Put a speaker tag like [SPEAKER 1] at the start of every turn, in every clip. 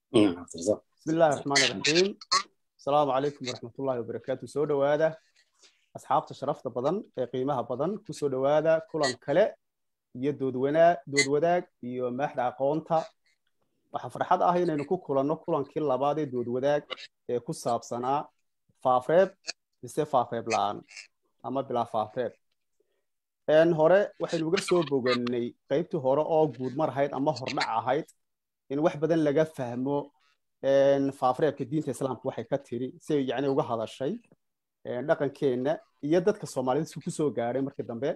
[SPEAKER 1] bismi illaahi raxmaan iraxiim asalaamu calaykum waraxmatullaahi wabarakaatu soo dhowaada asxaabta sharafta badan ee qiimaha badan ku soo dhowaada kulan kale iyo doodwanaa dood wadaag iyo maaxda aqoonta waxaa farxad ah inaynu ku kulanno kulankii labaad ee dood wadaag ee ku saabsanaa faafreeb mise faafreeb la-aan ama bilaa faafreeb hore waxaynu uga soo boganay qaybtii hore oo guudmar ahayd ama hordhac ahayd in wax badan laga fahmo faafreebka diinta islaamka waxay ka tiri si ay yani uga hadashay dhaqankeenna iyo dadka soomaalida si ku soo gaadhay markii dambe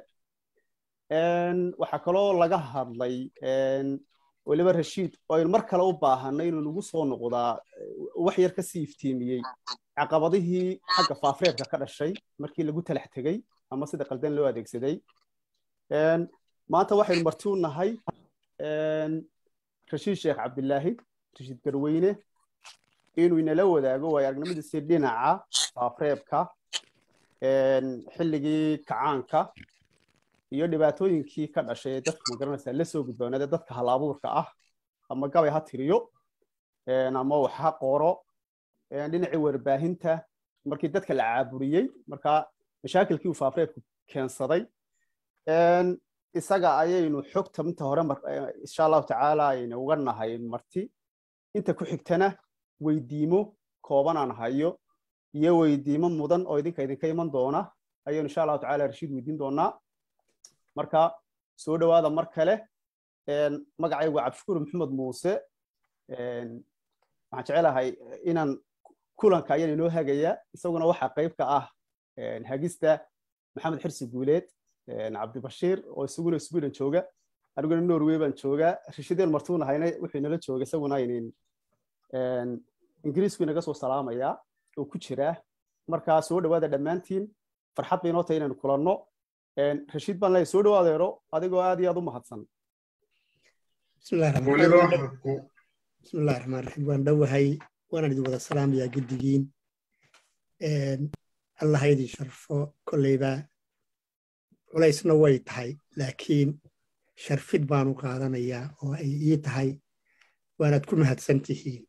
[SPEAKER 1] waxaa kaloo laga hadlay weliba rashiid oo aynu mar kale u baahanay inuu nagu soo noqdaa wax yar kasii iftiimiyey caqabadihii xagga faafreebka ka dhashay markii lagu talax tegey ama sida qaldan loo adeegsaday maanta waxaynu marti u nahay rashiid sheekh cabdilaahi rashiid garweyne inuu inala wadaago waayo aragnimadiisii dhinaca faafreebka xilligii kacaanka iyo dhibaatooyinkii ka dhashay ee dadka magaranaysaa la soo gudboonaade dadka hal abuurka ah ama gabay ha tiriyo ama wax ha qoro dhinacii warbaahinta markii dadka la caaburiyey marka mashaakilkii uu faafreebku keensaday isaga ayaynu xogta inta hore insha allahu tacaala aynu uga nahay marti inta ku xigtana weydiimo kooban aan hayo iyo weydiimo mudan oo idinka idinka iman doona ayaynu insha allahu tacaala rashiid weydiin doonaa marka soo dhowaada mar kale magacaygu waa cabdishukuur maxamed muuse waxaan jecelahay inaan kulanka ayaan inoo hagaya isaguna waxaa qayb ka ah hagista maxamed xirsi guuleed cabdibashiir oo isaguna sweden jooga aniguna norway baan joogaa rashideen martuunahayna wuxuu inala jooga isaguna inin ingiriisku inaga soo salaamayaa oo ku jira markaa soo dhowaada dhammaantiin farxad bay inoo tahay inaynu kulanno rashiid baan leeyahay soo dhowaadeero adigoo aad iyo aad u mahadsan
[SPEAKER 2] bismillahi raxmaan raxiim waan dhowahay waanaan idin wada salaamayaa guddigiin allaha idin sharfo kolleyba culaysna way tahay laakiin sharfid baanu qaadanayaa oo ay ii tahay waanaad ku mahadsan tihiin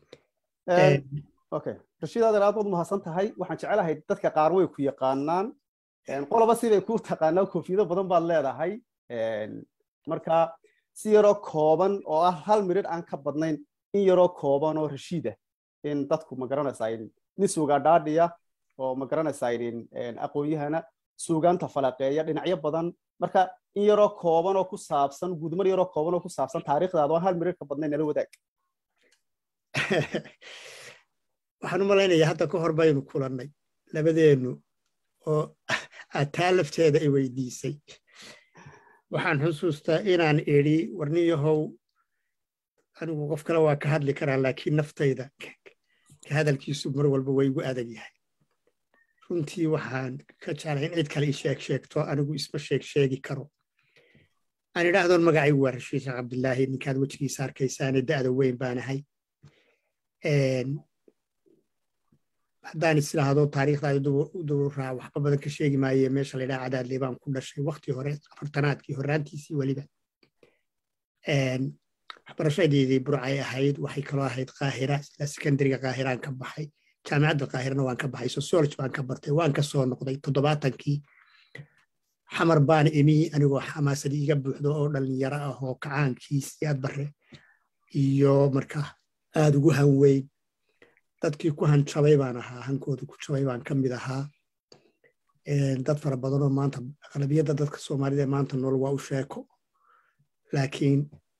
[SPEAKER 1] okay rashiid adeer aad baad mahadsan tahay waxaan jecelahay dadka qaar way ku yaqaanaan qoloba siday ku taqaanaa koofiyado badan baad leedahay marka si yaroo kooban oo ah hal mirid aan ka badnayn in yaroo kooban oo rashiida in dadku magaranaysaa nin suugaa dhaadhiya oo magaranaysaa aqoon-yahana suugaanta falaqeeya dhinacyo badan marka in yaroo kooban oo ku saabsan guudmar yaroo kooban oo ku saabsan taariikhdaada oo hal mirir ka badnayn nala wadaag
[SPEAKER 2] waxaan u malaynayaa hadda ka hor baynu kulannay labadeennu oo aad taa lafteeda i weydiisay waxaan xusuustaa inaan idhi warniyahow anigu qof kale waa ka hadli karaa laakiin naftayda ka hadalkiisu mar walba way igu adag yahay runtii waxaan ka jeclay in cid kale i sheeg sheegto anigu isma sheeg sheegi karo aan idhaahdoon magacaygu waa rashiid sheekh cabdilaahi ninkaad wejigiisa arkaysaane da'da weyn baanahay haddaan is idhaahdo taariikhdaada dururaa waxba badan ka sheegi maaye meesha la ydhaha cadaadley baan ku dhashay wakti hore afartanaadkii horraantiisii weliba waxbarashadeedii burcay ahayd waxay kaloo ahayd qaahira sida sekondariga qaahiraan ka baxay jaamicadda qaahirana waan ka baxay sociology baan ka bartay waan ka soo noqday toddobaatankii xamar baan imi anigoo xamaasadii iga buuxdo oo dhallinyaro ah oo kacaankiisii aad bare iyo marka aad ugu hanweyn dadkii ku hanjabay baan ahaa hankooda ku jabay baan ka mid ahaa dad fara badanoo maanta aqlabiyadda dadka soomaalida maanta nool waa u sheeko laakiin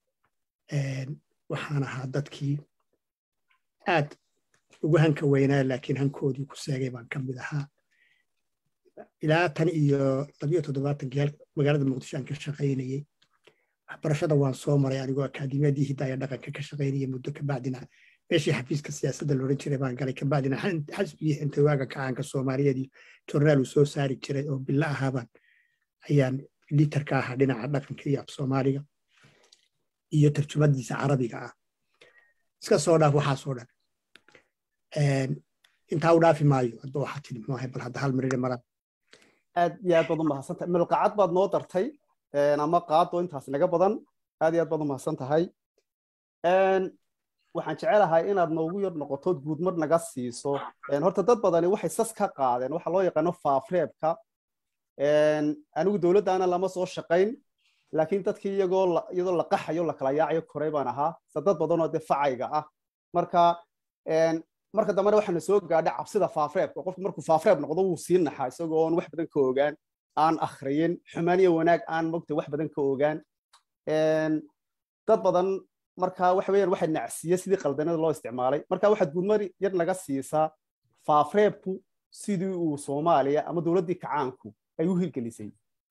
[SPEAKER 2] waxaan ahaa dadkii aad ugu hanka weynaa laakiin hankoodii ku seegay baan ka mid ahaa ilaa tan iyo labiyo toddobaatankii magaalada muqdisho aan ka shaqaynayey waxbarashada waan soo maray anigoo akaademiyadii hidaaya dhaqanka ka shaqaynaya muddo kabacdina meeshii xafiiska siyaasadda loodhan jiray baan galay kabacdina xasbigii xintawaaga kacaanka soomaaliyeed iyo jornaal uu soo saari jiray oo bilo ahaabaan ayaan litarka ahaa dhinaca dhaqanka iyo af soomaaliga iyo tarjumadiisa carabiga ah iska soo dhaaf waxaasoo dhan intaa u dhaafi maayo hadba waxaa tiri muxuu bal hadda hal marire mara
[SPEAKER 1] aad iyo aad baad u mahadsantahay milqacad baad noo dartay ama qaado intaas naga badan aad iyo aad baad u mahadsan tahay waxaan jecelahay inaad noogu yar noqotood guudmar naga siiso horta dad badani waxay sas ka qaadeen waxa loo yaqaano faafreebka anigu dowladdaana lama soo shaqayn laakiin dadkii iyagoo iyadoo la qaxayo la kala yaacayo koray baan ahaa se dad badanoo dee facayga ah marka marka dambena waxaana soo gaadhay cabsida faafreebka qofku markuu faafreeb noqdo wuu sii naxaa isagoo oon wax badan ka ogaan aan akhriyin xumaan iyo wanaag aan mogta wax badan ka ogaan dad badan marka waxa weeyaan waxa nacsiye sidii qaldanada loo isticmaalay marka waxaad guudmar yar naga siisaa faafreebku sidii uu soomaaliya ama dowladdii kacaanku ay u hirgelisay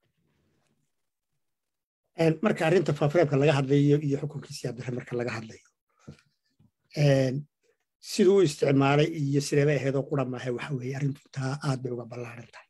[SPEAKER 2] marka arrinta faafreebka laga hadlayo iyo xukunkiisii abdiraxim marka laga hadlayo siduu u isticmaalay iyo sideeba aheedoo qura maahe waxa weeye arrintu intaa aad bay uga ballaaran tahay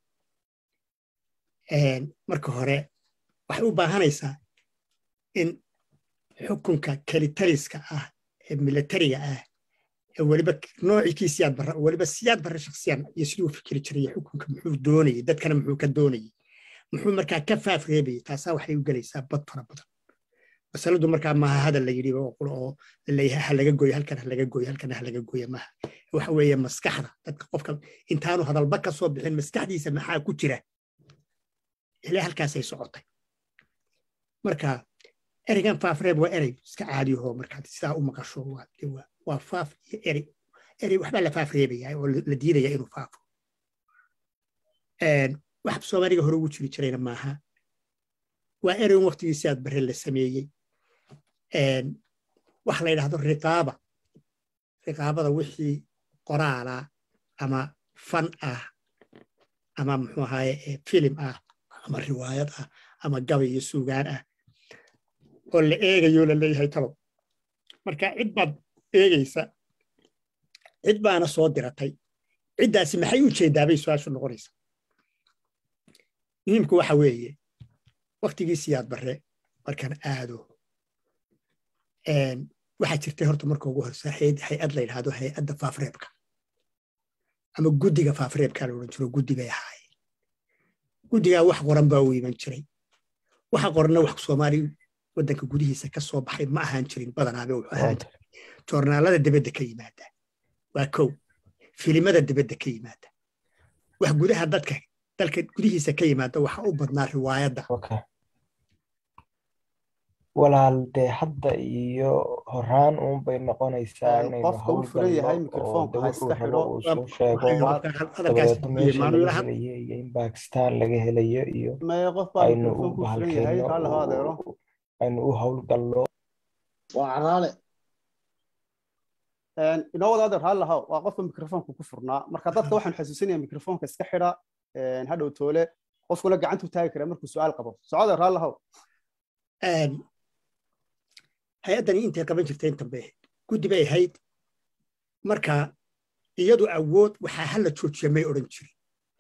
[SPEAKER 2] marka hore waxay u baahanaysaa in xukunka kelitaliska ah ee milatariga ah ee weliba noociikii siyaad barra weliba siyaad barre shaksiyan iyo siduu fikiri jiray xukunka muxuu doonayey dadkana muxuu ka doonayey muxuu markaa ka faafreebayey taasaa waxay u gelaysaa bad fara badan masaladu markaa maaha hadal la yidhi oo oo laleeyahay ha laga gooyo halkan ha laga gooyo halkan ha laga gooyo maaha waxa weeye maskaxda dadka qofka intaanu hadalba ka soo bixin maskaxdiisa maxaa ku jira ilaa halkaasay socotay marka ereygan faafreeb waa erey iska caadiyahoo markaad sidaa u maqasho waa faaf iyo erey erey waxbaa la faafreebaya oo la diidaya inuu faafo wax soomaaliga hore ugu jiri jirayna maaha waa ereyn waktigiisi aad bare la sameeyey wax la yidhahdo riqaaba riqaabada wixii qoraala ama fan ah ama muxuu ahaye filim ah ama riwaayad ah ama gabay iyo suugaan ah oo la eegayo la leeyahay talow marka cid baad eegaysa cid baana soo diratay ciddaasi maxay u jeedaabay su-aashu noqonaysa muhiimku waxa weeye waktigiisii aad bare markaan aado waxaa jirtay horta marka ugu horsa hay-ad la yidhahdo hay-adda faafreebka ama guddiga faafreebka la odhan jiro guddi bay ahaayeen guddigaa wax qoran baa u iman jiray waxa qoranna wax soomaali waddanka gudihiisa ka soo baxay ma ahaan jirin badanaaba wuxuu ahaan jiray joornaalada dibadda ka yimaada waa kow filimada dibadda ka yimaada wax gudaha dadka dalka gudihiisa ka yimaada waxa u badnaa riwaayadda
[SPEAKER 3] walaal dee hadda iyo horaan uun bay noqonaysaa inaynu
[SPEAKER 1] qofka u furan yahay mikrofoonka ha iska xidho
[SPEAKER 3] uu soo sheego dabadeeto meesha laga helayo iyo in bakistan laga helayo iyo
[SPEAKER 1] maya qof baa
[SPEAKER 3] aynu u
[SPEAKER 1] mikrofoonku furan yahay raalli hoo adeero
[SPEAKER 3] bahalkeyno aynu u howlgallo
[SPEAKER 4] waa caraale
[SPEAKER 1] inoo wada adeer raalli haw waa qofka mikrofoonku ku furnaa marka dadka waxaan xasuusinaya mikrofoonka iska xidha hadhow toole qofkuna gacantu taagi kara markuu su-aal qabo socode raalli haw
[SPEAKER 2] hay-addani intay qaban jirtay intan bay ahayd guddi bay ahayd marka iyadu awood waxaa hala joojiya may odhan jirin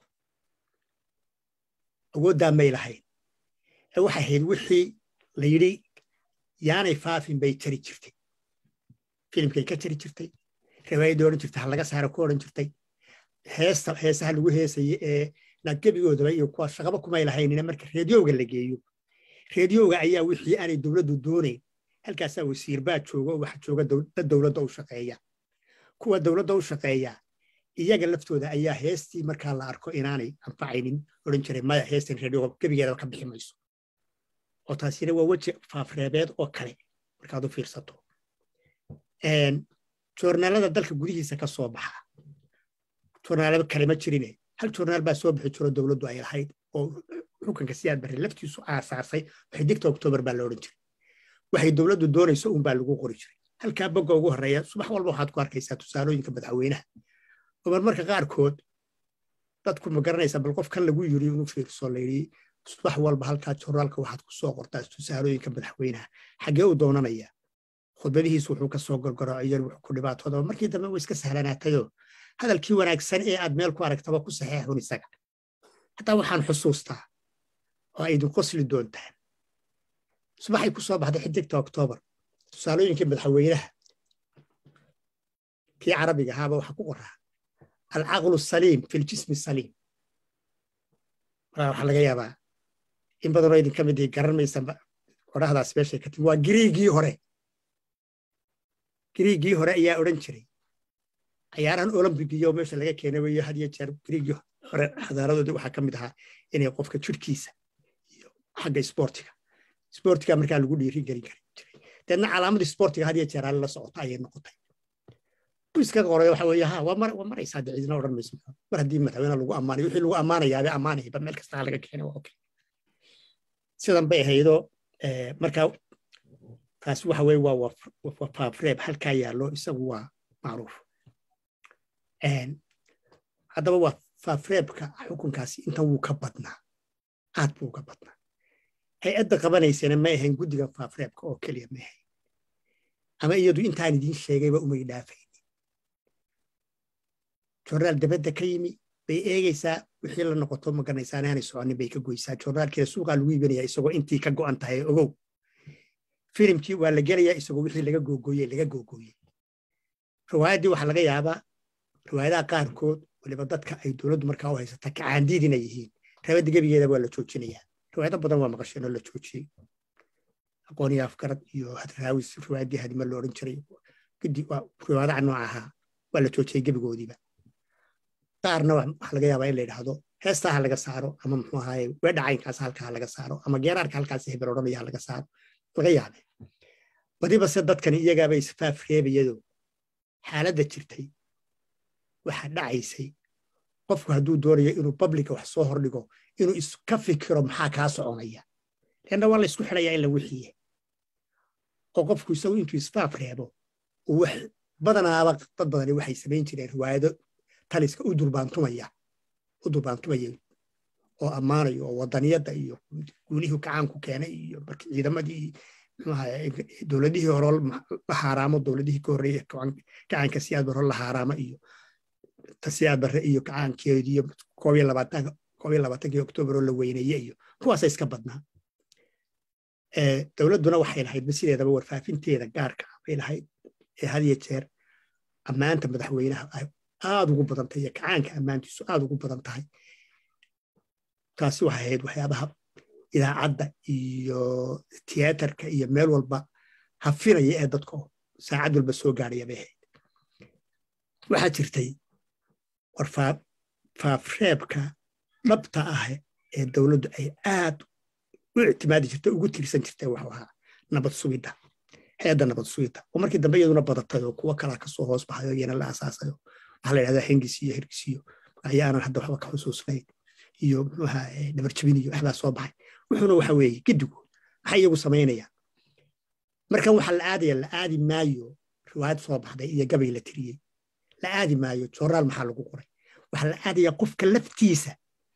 [SPEAKER 2] awooddaa may lahayn ee waxay ahayd wixii la yidhi yaanay faafin bay jari jirtay filimkay ka jari jirtay riwaayaddii odhan jirtay ha laga saaro ku odhan jirtay heesta heesaha lagu heesaye ee naadgebigoodaba iyo kuwa shaqaba kumay lahaynina marka reediyowga la geeyo reediyowga ayaa wixii aanay dowladdu doonayn halkaasaa wasiir baa jooga oo waxa jooga dad dowladda u shaqeeya kuwa dowladda u shaqeeya iyaga laftooda ayaa heestii markaa la arko inaanay anfacaynin odhan jiray maya heestan reediyowga gebigeedaba ka bixi mayso oo taasina waa weji faafreebeed oo kale markaad u fiirsato joornaalada dalka gudihiisa ka soo baxa joornaalaba kale ma jirine hal joornaal baa soo bixi jiro dowladdu ay lahayd oo xukunka siyaad barre laftiisu aasaasay xidigta oktoobar baa la odhan jiray waxay dowladdu doonayso uunbaa lagu qori jiray halkaa bogga ugu horreeya subax walba waxaad ku arkaysaa tusaalooyinka madaxweynaha oo marmarka qaarkood dadku ma garanaysaa bal qof kan lagu yiri inuu fiirso layidhi subax walba halkaa joornaalka waxaad ku soo qortaa tusaalooyinka madaxweynaha xaggee u doonanaya khudbadihiis wuxuu ka soo gorgoroociyan wuxuu ku dhibaatoodaba markii dambe way iska sahlanaatayoo hadalkii wanaagsan ee aad meel ku aragtaba ku saxeexun isaga hataa waxaan xusuustaa oo ay idin qosli doontaan subaxay ku soo baxday xidigta oktoobar tusaalooyinkii madaxweynaha kii carabiga ahaaba waxaa ku qoraa alcaqlu saliim fi ljismi saliim waxaa laga yaabaa in badanoo idinka mid garan maysa odhahdaas meeshay ka timi waa giriigii hore griigii hore ayaa odhan jiray cayaarahan olombigiyo meesha laga keenay wayo had iyo jeer griigii hore xadaaradoodii waxaa ka mid ahaa inay qofka jirhkiisa iyo xagga isboortiga isboortiga markaa lagu dhiiri gelin kari jiray deedna calaamadii isboortiga had iyo jeer hal la socota ayay noqotay iska qoray waxa weeye ha waa maraysaa dee cidina odhan mayso mar haddii madaxweyne lagu ammaanayo wixii lagu ammaanayaaba ammaanayba meel kasta laga keenay waa okay sidan bay ahaydoo markaa taasi waxa weye waa faafreeb halkaa yaallo isagu waa macruuf haddaba waa faafreebka xukunkaasi intan wuu ka badnaa aad buu ka badnaa hay-adda qabanaysana ma ahayn guddiga faafreebka oo keliya ma ahayn ama iyadu intaan idiin sheegayba umay dhaafayn jornaal dabadda ka yimi bay eegaysaa wixii la noqoto maganaysaana aanay soconin bay ka goysaa jornaalkeeda suuqaa lagu iibinaya isagoo intii ka go'an tahay ogow filimkii waa la gelayaa isagoo wixii laga googooyey laga googooyey riwaayaddii waxaa laga yaabaa riwaayadaha qaarkood waliba dadka ay dowladdu markaa u haysata kacaandiidina yihiin rabadda gebigeeda waa la joojinayaa riwaayado badan waa maqasheen oo la joojiyey aqoon iyo afgarad iyo hadraawis riwaayaddii hadima la odhan jiray gudi riwaayadaha nooca ahaa waa la joojiyey gebigoodiiba qaarna waxaa laga yaabaa in la yidhaahdo heestaa ha laga saaro ama muxuu ahaaye weedha caynkaas halkaa ha laga saaro ama geeraarka halkaas hebel odhanaya ha laga saaro laga yaabe badiba se dadkani iyagaaba isfaaf reebayado xaaladda jirtay waxaa dhacaysay qofku hadduu doonayo inuu bablika wax soo hordhigo inuu iska fikiro maxaa kaa soconaya leanna waa la isku xidhayaa in la wixiye oo qofku isagu intuu isfaaf reebo badanaaba dad badani waxay samayn jireen riwaayado taliska u durbaantumaya u durbaantumaya oo ammaanayo oo wadaniyadda iyo guulihii gacaanku keenay iyo markii ciidamadii dowladihii hore la haaraamo dowladihii ka horreeye gacaanka siyaad barre la haaraamo iyo siyaad barre iyo gacaankeediyo koob iyo labaatankii oktoobar oo la weyneeye iyo kuwaasa iska badnaa dowladduna waxay lahaydba sideedaba warfaafinteeda gaarka ah bay lahayd ee had iyo jeer ammaanta madaxweynaha ay aad ugu badan tahay iyo kacaanka ammaantiisu aad ugu badan tahay taasi waxay ahayd waxyaabaha idaacadda iyo tiyaatarka iyo meel walba hafinaya ee dadka saacad walba soo gaadhaya bay ahayd waxaa jirtay war faafreebka dhabta ah ee dowladdu ay aad u ictimaadi jirtay ugu tiirsan jirtay waxu ahaa nabad sugidda hay-adda nabad sugidda oo markii dambe iyaduna badatay oo kuwo kalaa kasoo hoos baxayo iyana la asaasayo waxaa la yidhahdaa hengis iyo hergis iyo ayaanan hadda waxba ka xusuusnayn iyo muxuuha dhabarjabin iyo waxbaa soo baxay wuxuuna waxa weeye gedigu maxay iyagu samaynayaan markan waxaa la aadaya la aadi maayo riwaayad soo baxday iyo gabay la tiriyey la aadi maayo jornaal maxaa lagu qoray waxaa la aadaya qofka laftiisa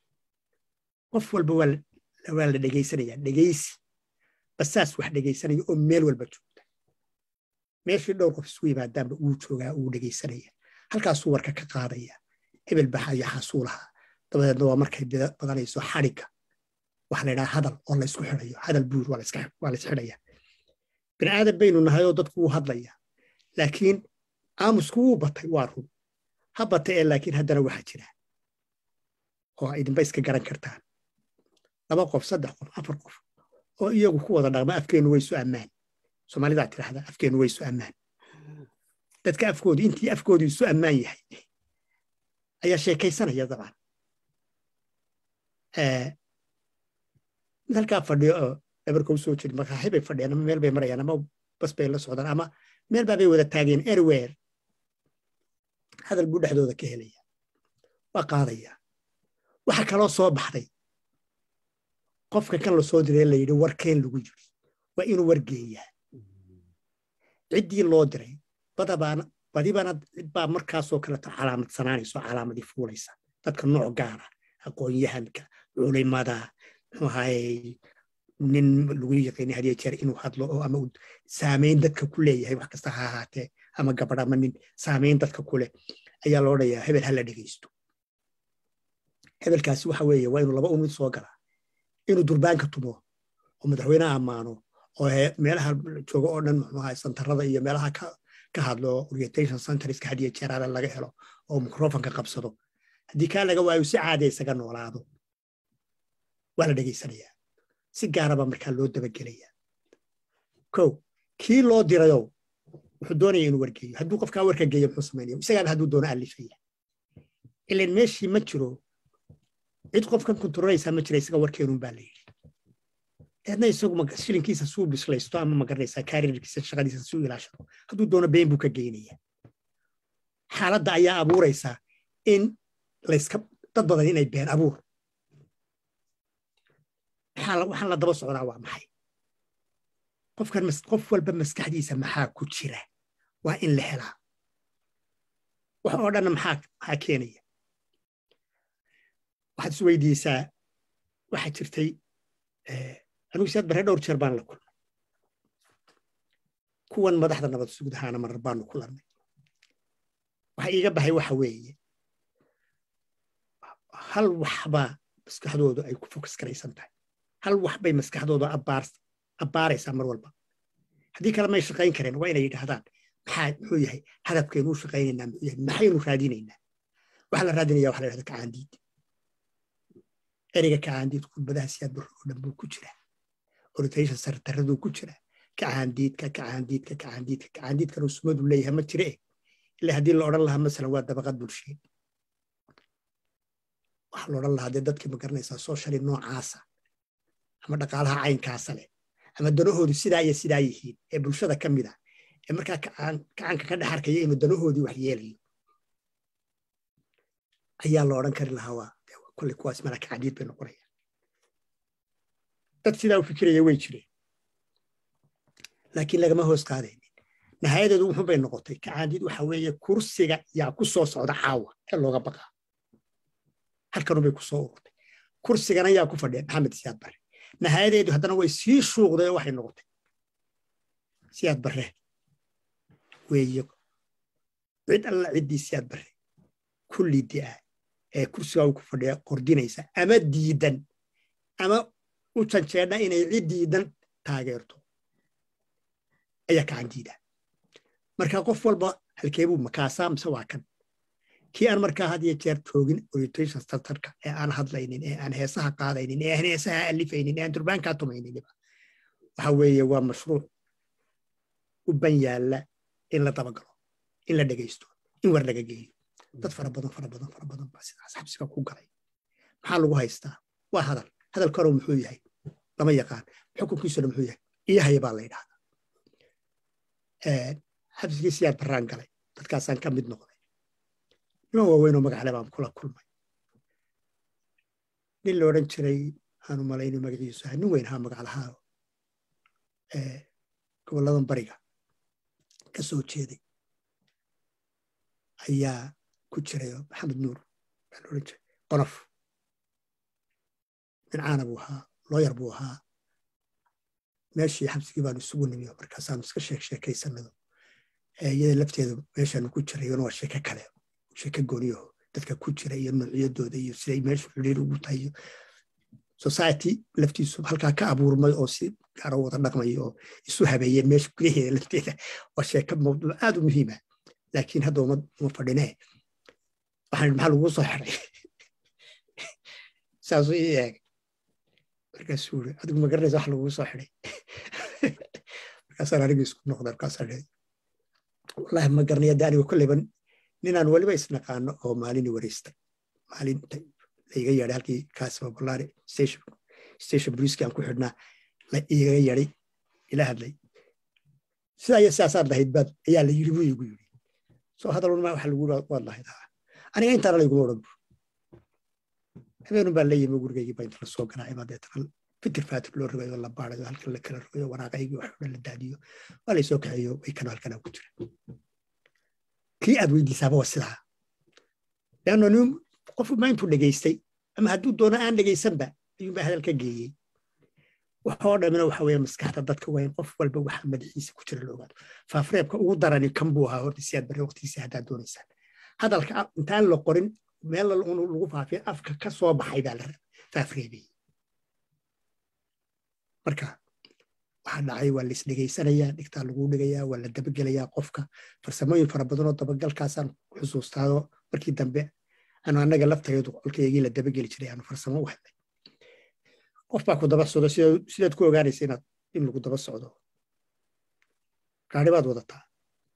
[SPEAKER 2] qof walba waa la dhegaysanaya dhegaysi basaas wax dhegaysanaya oo meel walba joogta meeshii dhowr qof isu yimaadaanba uu joogaa uu dhegaysanaya halkaasuu warka ka qaadaya hebel baxaya xasuulaha dabadeedna waa markay badanayso xadhigga waxa la yidhaha hadal oo laysku xidhayo hadal buur waa laysxidhaya bini aadan baynu nahay oo dadku wuu hadlaya laakiin aamusku wuu batay waa run ha batay ee laakiin haddana waxaa jira oo idinba iska garan kartaan laba qof saddex qof afar qof oo iyagu ku wada dhaqma afkeennu waysu ammaan soomaalidaa tidhahda afkeennu waysu ammaan dadka afkoodu intii afkoodu isu ammaan yahay ayaa sheekaysanaya dabcan mid halkaa fadhiyo oo dhabarka u soo jiri makaaxi bay fadhiyaan ama meel bay marayaan ama bas bay la socdaan ama meel baa bay wada taageen erwer hadal buu dhexdooda ka helaya waa qaadaya waxa kaloo soo baxday qofka kan la soo diray la yidhi warkeen lagu yiri waa inuu wargeeyaa ciddii loo diray badabaana badibana cid baa markaasoo kaleto calaamadsanaanayso calaamadii fuulaysa dadka nooc gaara aqoon-yahanka culimada muxuu ahaye nin lagu yaqiinay hadiyo jeer inuu hadlo oo ama saamayn dadka ku leeyahay wax kasta ha ahaatee ama gabadh ama nin saamayn dadka ku leh ayaa loo dhayaa hebel ha la dhegaysto hebelkaasi waxa weeye waa inuu laba un mid soo galaa inuu durbaanka tumo oo madaxweynaha ammaano oo meelaha jooga oo dhan muxuu ahaye santarada iyo meelaha ka hadlo orientation centerska hadiyo jeeraale laga helo oo microfonka qabsado haddii kaa laga waayo si caadi isaga noolaado waa la dhegaysanayaa si gaaraba markaa loo dabagelaya ko kii loo dirayow wuxuu doonaya inuu wargeeyo hadduu qofkaa warka geeyo muxuu samaynaya isagaaba hadduu doono alifaya ilan meeshii ma jiro cid qofkan kontarolaysaa ma jira isaga warkeenun baa la yidhi eedna isagu shilinkiisa suu bislaysto ama magaranaysaa kaarirkiisa shaqadiisa suu ilaashado hadduu doono been buu ka geynaya xaaladda ayaa abuuraysaa in layska dad badan inay been abuur waxaan la daba socdaa waa maxay qofkan qof walba maskaxdiisa maxaa ku jira waa in la helaa wax oo dhanna maxaa keenaya waxaad is weydiisaa waxaa jirtay anigu siyaad barre dhowr jeer baan la kulnay kuwan madaxda nabad sugdahaana marar baanu kulannay waxa iiga baxay waxa weeye hal waxbaa maskaxdoodu ay ku fokas garaysan tahay hal wax bay maskaxdooda abbaaraysaa mar walba haddii kale may shaqayn kareen waa inay yidhaahdaan maxaa muxuu yahay hadafkeenu u shaqaynaynaa muxuu yahay maxaynu raadinaynaa waxa la raadinaya waxa la yidhahda kacaandiid ereyga kacaandiid khudbadaha siyaad barro oo dhan buu ku jira oritation sartaraduu ku jira kacaandiidka kacaandiidka kacaandiidka kacaandiidkan uu sumadu leeyahay ma jire ilaa haddii la odhan lahaa masalan waa dabaqad bulsheed waxaa la odhan lahaa dee dadkii ma garanaysaa socially noocaasa ama dhaqaalaha caynkaasa leh ama danahoodu sidaa iyo sidaa yihiin ee bulshada ka mid ah ee markaa kacaanka ka dhex arkaya inuu danahoodii wax yeelayo ayaa la odhan kari lahaa waa kolle kuwaas mala kacaandiid bay noqonayaan dad sidaa u fikiraya way jireen laakiin lagama hoos qaadaynin nihaayadeedu wuxun bay noqotay kacaandiid waxa weeye kursiga yaa ku soo socda caawa ee looga baqaa halkanun bay ku soo ururtay kursigana yaa ku fadhiya maxamed siyaad bare nihaayadeedu haddana way sii shuuqday oo waxay noqotay siyaad bare weeye cid alla ciddii siyaad bare kulli di'a ee kursigaa ku fadhiya qordinaysa ama diidan ama u janjeedha inay cid diidan taageerto ayaa kacan diida marka qof walba halkeebuu makaasaa mise waa kan kii aan markaa had iyo jeer joogin orientation centerka ee aan hadlaynin ee aan heesaha qaadaynin ee aan heesaha alifaynin ee aan durbaankaa tumayniniba waxa weeye waa mashruuc u ban yaalla in la dabagalo in la dhegaysto in war laga geeyo dad fara badan fara badan fara badan baa sidaas xabsiga ku galay maxaa lagu haystaa waa hadal hadalka hore muxuu yahay lama yaqaan xukunkiisuna muxuu yahay iyahaya baa la yidhahdaa xabsigii siyaad barraan galay dadkaasaan ka mid noqday niman waaweynoo magacale baan kula kulmay nin la odhan jiray aanu malayno magaciisu ahay nin weyn ahaa magaclahaa gobolladan bariga ka soo jeeday ayaa ku jiray maxamed nuur baa la odhan jiray qonof nin caana buu ahaa looyar buu ahaa meeshii xabsigii baanu isugu nimiyo markaasaanu iska sheek sheekaysanado iyada lafteedu meeshaanu ku jirayona waa sheeke kale sheeke gooniyaho dadka ku jira iyo noocyadooda iyo siday meeshu xidhiir ugu tahay iyo society laftiisu halkaa ka abuurmay oo si gaaro wada dhaqmay oo isu habeeyeen meesha gudaheeda lafteeda waa sheeke mawduuc aad u muhiima laakiin hadda uma fadhinee waxaan maxaa lagu soo xiray saasuu ii eegay markaasuu iri adigu ma garanaysa wax lagugu soo xiday markaasaan anigu isku noqday markaasaan ii wallahi ma garanaya de anigu kolleyba ninaan weliba isnaqaano oo maalini wareystay maalinta laiga yeedhay halkii kaasima bolaari station station briski aan ku xidhnaa la igaga yeedhay ila hadlay sidaa iyo sidaasaad lahayd baad ayaa la yiri buu igu yiri soo hadalun ma waxa lagu waad lahayd aniga intaana layguma odhan bur habeenun baa la yimi gurigaygii baa inta la soo garaacay baa deetana fitir faatir loo rogayo la baarayo halkan la kala rogayo waraaqaygii wax dhan la daadiyo waa la soo kaxeeyo way kana halkanaa ku jira kii aad weydiisaaba waa sidaa leanno nin qof ma intuu dhegaystay ama hadduu doono aan dhegaysanba ayuunbaa hadal ka geeyey waxoo dhamina waxa weeye maskaxda dadka waa in qof walba waxa madaxiisa ku jira la ogaado faafreebka ugu darani kan buu ahaa horta siyaad bare waqtigiisa haddaad doonaysaan hadalka intaan la qorin meel lagu faafiya afka ka soo baxay baa la faafreebiyey marka waxaa dhacay waa lais dhegaysanayaa dhigtaa lagu dhigayaa waa la dabagelayaa qofka farsamooyin fara badanoo dabagalkaasaan xusuustaado markii dambe anu annaga laftageedu qolkaygii la dabageli jiray aanu farsamo u hadlay qof baa ku daba socdo sidaad ku ogaanaysa inaad in lagu daba socdo gaari baad wadataa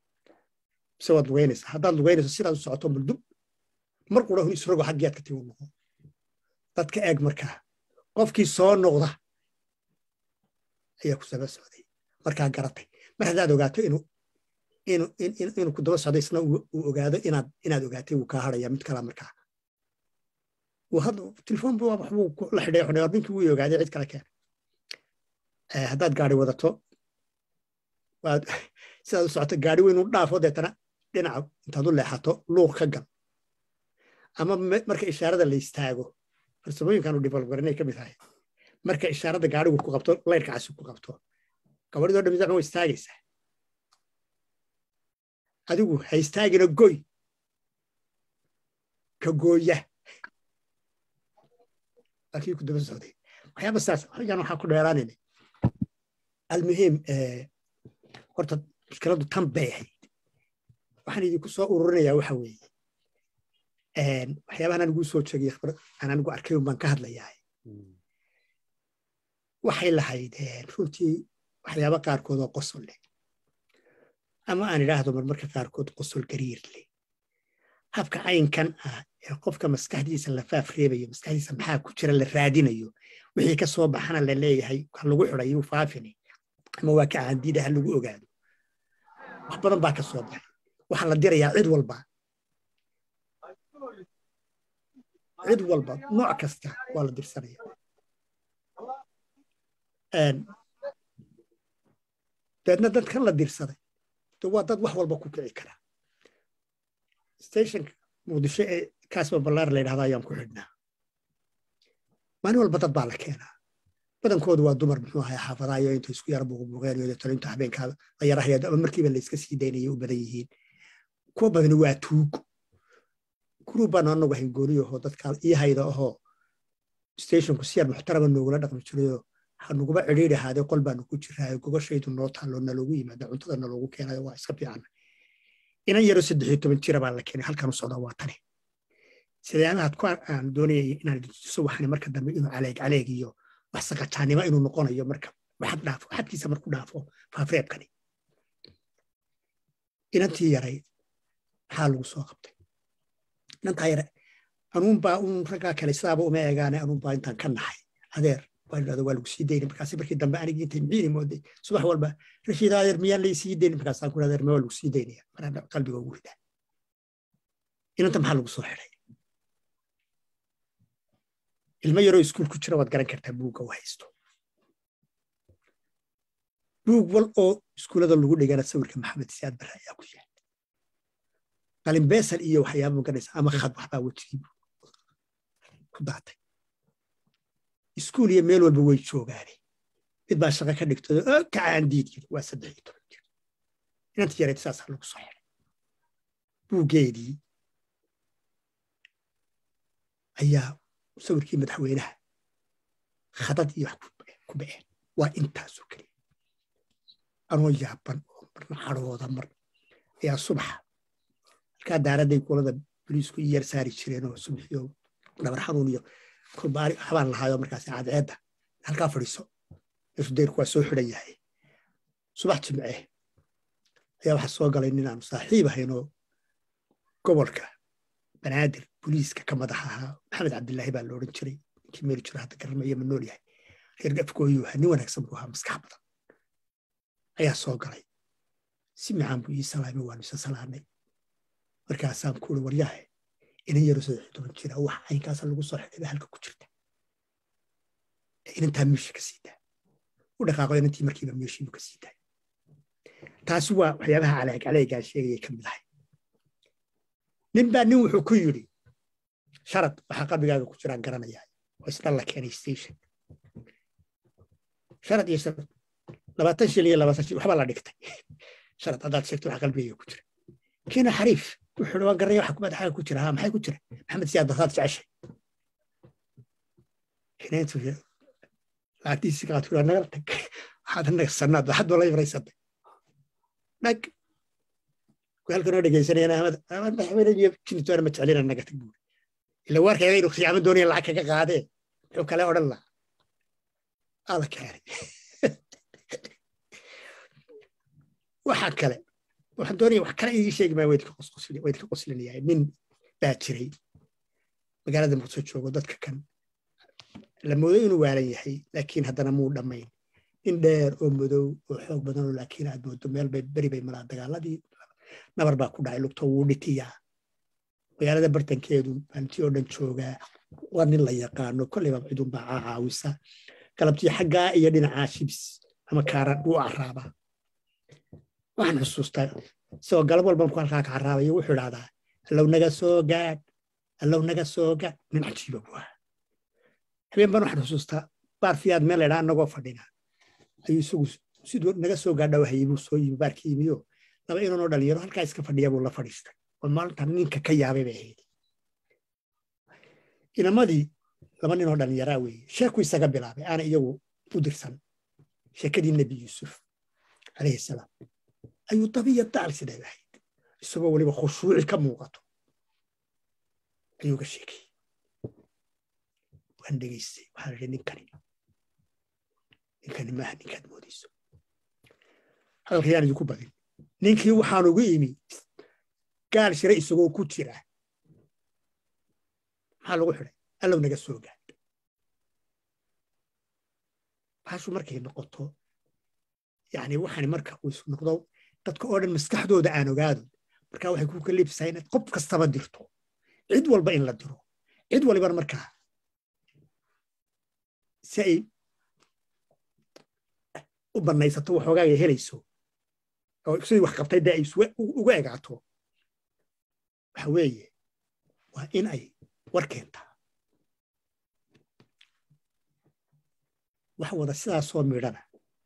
[SPEAKER 2] mise waad lugaynaysaa haddaad lugaynayso sidaad u socoto muldub mar qura hun isrogo xaggiyaad ka tigu noqo dadka eeg markaa qofkii soo noqda ayaa ku saba socday markaa garatay mar haddaad ogaato inuu inuu ku daba socday isna uu ogaado inaad inaad ogaatay wuu kaa haraya mid kala markaa telefoon bu waxbuu la xidhay xunay or ninkii wuu ogaaday cid kale keen haddaad gaari wadato waad sidaad u socoto gaari weyn u dhaafo deetana dhinaca intaad u leexato luuq ka gal ama marka ishaarada la istaago farsamooyinkan u develop garanay ka mid tahay marka ishaarada gaarigu ku qabto layrka casi ku qabto gabadhidoo dhammi dacma way istaagaysaa adigu ha istaagina goy ka gooya laakiin ku daba socday waxyaaba saas xilligan waxaa ku dheeraanayna almuhiim horta mushkiladu tan bay ahayd waxaan idinku soo ururinayaa waxa weeye waxyaabahan anigu soo jeegay khibrad aan anigu arkay un baan ka hadlayaa waxay lahayd runtii waxyaaba qaarkood oo qosol leh ama aan idhaahdo marmarka qaarkood qosol gariir leh habka caynkan ah ee qofka maskaxdiisa la faaf reebayo maskaxdiisa maxaa ku jira la raadinayo wixii ka soo baxana la leeyahay ha lagu xiday yuu faafini ama waa ka caandiida ha lagu ogaado wax badan baa ka soo baxay waxaa la dirayaa cid walba cid walba nooc kasta waa la dirsanaya dabeedna dadkan la dirsaday waa dad wax walba ku kici kara stationka muqdisho ee kaasba ballaar la yidhahda ayaan ku xidhnaa maalin walba dad baa la keenaa badankoodu waa dumar muxuu ahay xaafadayo inta isku yara buuqbuuqeen iyo deetana inta habeenkaa la yarahaya ama markiiba la iska sii daynaya u badan yihiin kuwa badani waa tuug gurub baan anagu ahayn gooniyahoo dadkaa ii hayda ahoo stationku si yar muxtarama noogula dhaqmi jirayo hanuguba cidhiidhi ahaadee qol baanu ku jiraayo gogashaydu noo taalo naloogu yimaada cuntada naloogu keenayo waa iska fiican inan yaro saddex iyo toban jira baa la keenay halkan u socdaa waa tani sidaamahaad ku aan doonayay inaan tuso waxani marka dambe inuu caleeg caleeg iyo wax saqajaanimo inuu noqonayo marka waxad dhaafo xadkiisa marku dhaafo faafreebkani inantii yarayd maxaa lagu soo qabtay inantaa yare anuunbaa un raggaa kale sidaaba uma eegaane anuunbaa intaan ka naxay adeer waa idhahda waa lagu sii dayni markaasi markii dambe anigii intay miini mooday subax walba rashiid adeer miyaan lay sii dayni markaasaan ku adeer ma waa lagu sii daynaya maraan qalbiga ugu ridaa inanta maxaa lagu soo xiday ilmo yaroo iskuul ku jira waad garan kartaa buugga u haysto buug wal oo iskuullada lagu dhigana sawirka maxamed siyaad barre ayaa ku yaal qalin beesal iyo waxyaaba maganaysa ama khad waxbaa wejigii ku daatay iskuul iyo meel walba way joogaane mid baa shaqo ka dhigtay oo kacaan diid yiri waa saddex iyo toban jir inanta yareed saasaa lagu soo xiray buuggeedii ayaa sawirkii madaxweynaha khadad iyo wax ku ba'een waa intaasoo keliya anoo yaaban oo marna cadhooda mar ayaa subaxa halkaa daaraday kulada boliisku i yar saari jireen oo subaxiyo dhabar xanuun iyo kurbaari habaan lahaayo markaas cadceedda halkaa fadhiiso meeshu dayrku waa soo xidhan yahay subax jimce ayaa waxaa soo galay nin aanu saaxiib ahaynoo gobolka banaadir boliiska ka madax ahaa maxamed cabdilaahi baa la odhan jiray ninkii meeli jiro hadda garanmaya ma nool yahay reer gafkooyuu ahaa nin wanaagsan buu ahaa maskax badan ayaa soo galay si macaan buu ii salaamay waanu isa salaanay markaasaan ku uri waryahe inan yaro saddex iyo toban jira wax caynkaasa lagu soo xidhay halka ku jirta inantaa meesha ka siidaa u dhaqaaqo inantii markiiba meeshiibu ka siidaa taasi waa waxyaabaha caleeg caleegaa sheegayay ka mid ahay nin baa nin wuxuu ku yidhi sharad waxaa qalbigaaga ku jiraan garanayaa oo isdhan la keenay station sharad iyo sharad labaatan shil iyo labaatan shil waxbaa la dhigtay sharad haddaad sheegto waxa qalbigayga ku jira kiina xariif wuxuu waan garanaya waxa madaxaaga ku jira ha maxay ku jira maxamed siyaad basaad jeceshay kineentu lacagtiisii qaad ku naga tag waxaad anaga sannaad waxaad wala ibraysatay dhag halkan oo dhegaysanayana ahmed ahmed madaxweyne iyo jinitoona ma jeclina naga tag buuri ila waarkeeda inuu khiyaamo doonaya lacag kaga qaadee muxuu kale odhan laha ala keenay waxaa kale waxaan doonaya wax kale ii sheegi maya waydka qoslinayaa nin baa jiray magaalada muqdisho joogo dadka kan la moodo inuu waalan yahay laakiin haddana muu dhammayn nin dheer oo madow oo xoog badan oo laakiin aad moodo meel bay beri bay maraa dagaaladii nabar baa ku dhacay lugto wuu dhitiyaa magaalada bartankeedu maalintii oo dhan joogaa waa nin la yaqaano kolleyba cidunbaa caawisa galabtii xaggaa iyo dhinacaa shibs ama kaaran wuu caraabaa waxaan xusuustaa isagoo galab walba markuu halkaa ka caraabayo wuxuu idhahdaa allow naga soo gaadh allow naga soo gaadh nin cajiiba buu ahaa habeen baan waxaan xusuustaa baarfiyaad meel laydhaa anagoo fadhina ayuu isagu siduu naga soo gaadha wahayey buu soo yimi baarkii yimiyo laba inanoo dhalinyaro halkaa iska fadhiya buu la fadhiistay oo maalintan ninka ka yaabay bay ahayd inamadii laba ninoo dhalinyaraa weeye sheeku isaga bilaabay aana iyagu u dirsan sheekadii nebi yuusuf calayhi salaam ayuu dabiya daal siday ahayd isagoo weliba khushuuci ka muuqato ayuu ga sheekayey waan dhegaystay waxaan idhi ninkani ninkani maaha ninkaad moodayso hadalka yaan idinku badin ninkii waxaan ugu imi gaal shira isagoo ku jira maxaa lagu xidhay allow naga soo gaad baashu markay noqoto yani waxaan marka uu isu noqdo dadka oo dhan maskaxdooda aan ogaado markaa waxay ku kalibsaa inaad qof kastaba dirto cid walba in la diro cid walibana markaa si ay u bannaysato waxoogaaga helayso oo sidii wax qabtay dee ay uga egaato waxa weeye waa in ay war keentaa wax wada sidaasoo midhana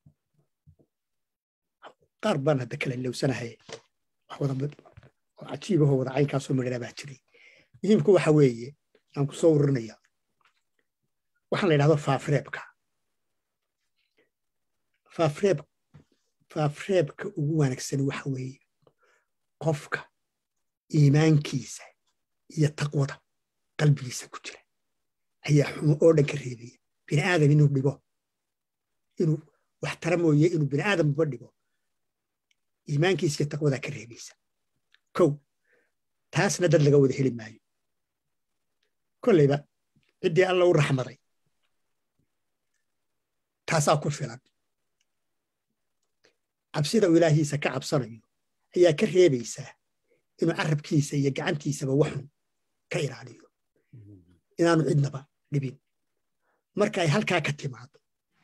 [SPEAKER 2] qaar baan hadda kala lowsanahay wax wada oo cajiibahoo wada caynkaasoo midhana baa jiray muhiimku waxa weeye aan ku soo ururinaya waxaan la yidhahdo faafreebka faafreeb faafreebka ugu wanaagsan waxa weeye qofka iimaankiisa iyo taqwada qalbigiisa ku jira ayaa xumo oo dhan ka reebaya bini aadam inuu dhigo inuu wax tara mooye inuu bini aadamba dhigo iimaankiisa iyo taqwadaa ka reebaysa kow taasna dad laga wada heli maayo kolleyba ciddii alla u raxmaday taasaa ku filan cabsida uu ilaahiisa ka cabsanayo ayaa ka reebaysaa inuu carabkiisa iyo gacantiisaba waxun ka ilaaliyo inaanu cidnaba dhibin marka ay halkaa ka timaado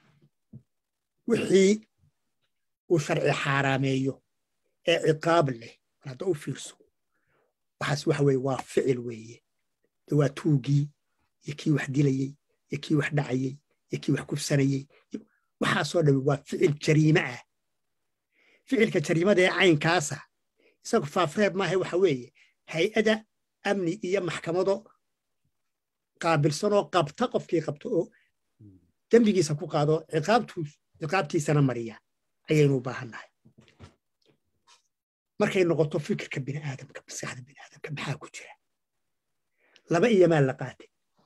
[SPEAKER 2] wixii uu sharci xaaraameeyo ee ciqaab leh mar hadda u fiirso waxaas waxa weye waa ficil weeye de waa tuugii iyo kii wax dilayey iyo kii wax dhacayey iyo kii wax kufsanayey waxaasoo dhami waa ficil jariime ah ficilka jariimada ee caynkaasa isagu faafreeb maaha waxa weeye hay-ada amni iyo maxkamado qaabilsanoo qabta qofkii qabto oo dembigiisa ku qaado ciqaabtiisana mariya ayaynu u baahannahay markay noqoto fikirka biniaadamka maskaxda biniaadamka maxaa ku jira laba iyo maal la qaatay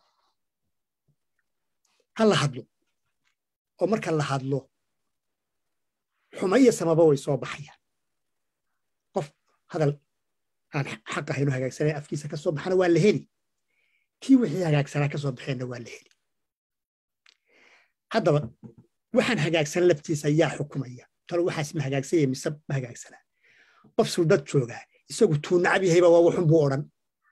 [SPEAKER 2] ha la hadlo oo marka la hadlo xuma iyo samaba way soo baxayaan qof hadal aan xaq ahayno hagaagsanay afkiisa ka soo baxana waa la heli kii wixii hagaagsanaa ka soo baxeenna waa la heli haddaba waxaan hagaagsan laftiisa yaa xukumaya talo waxaas ma hagaagsanya mise ma hagaagsanaa qof suldad joogaa isagu tuu nacab yahayba waa waxun buu odhan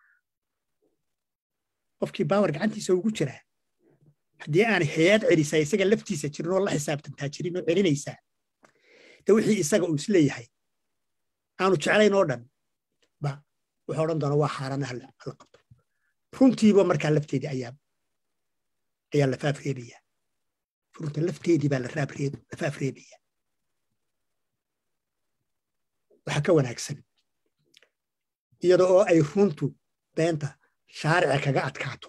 [SPEAKER 2] qofkii baawar gacantiisa ugu jiraa haddii aan hay-ad celisaa isaga laftiisa jirin oo la xisaabtantaa jirin oo celinaysaa de wixii isaga uu isleeyahay aanu jeclayn oo dhan ba wuxuu odhan doona waa xaarana hala qabto runtiiba markaa lafteedii ayaa ayaa la faafreebaya runta lafteedii baa la faafreebaya waxaa ka wanaagsan iyada oo ay runtu beenta shaarica kaga adkaato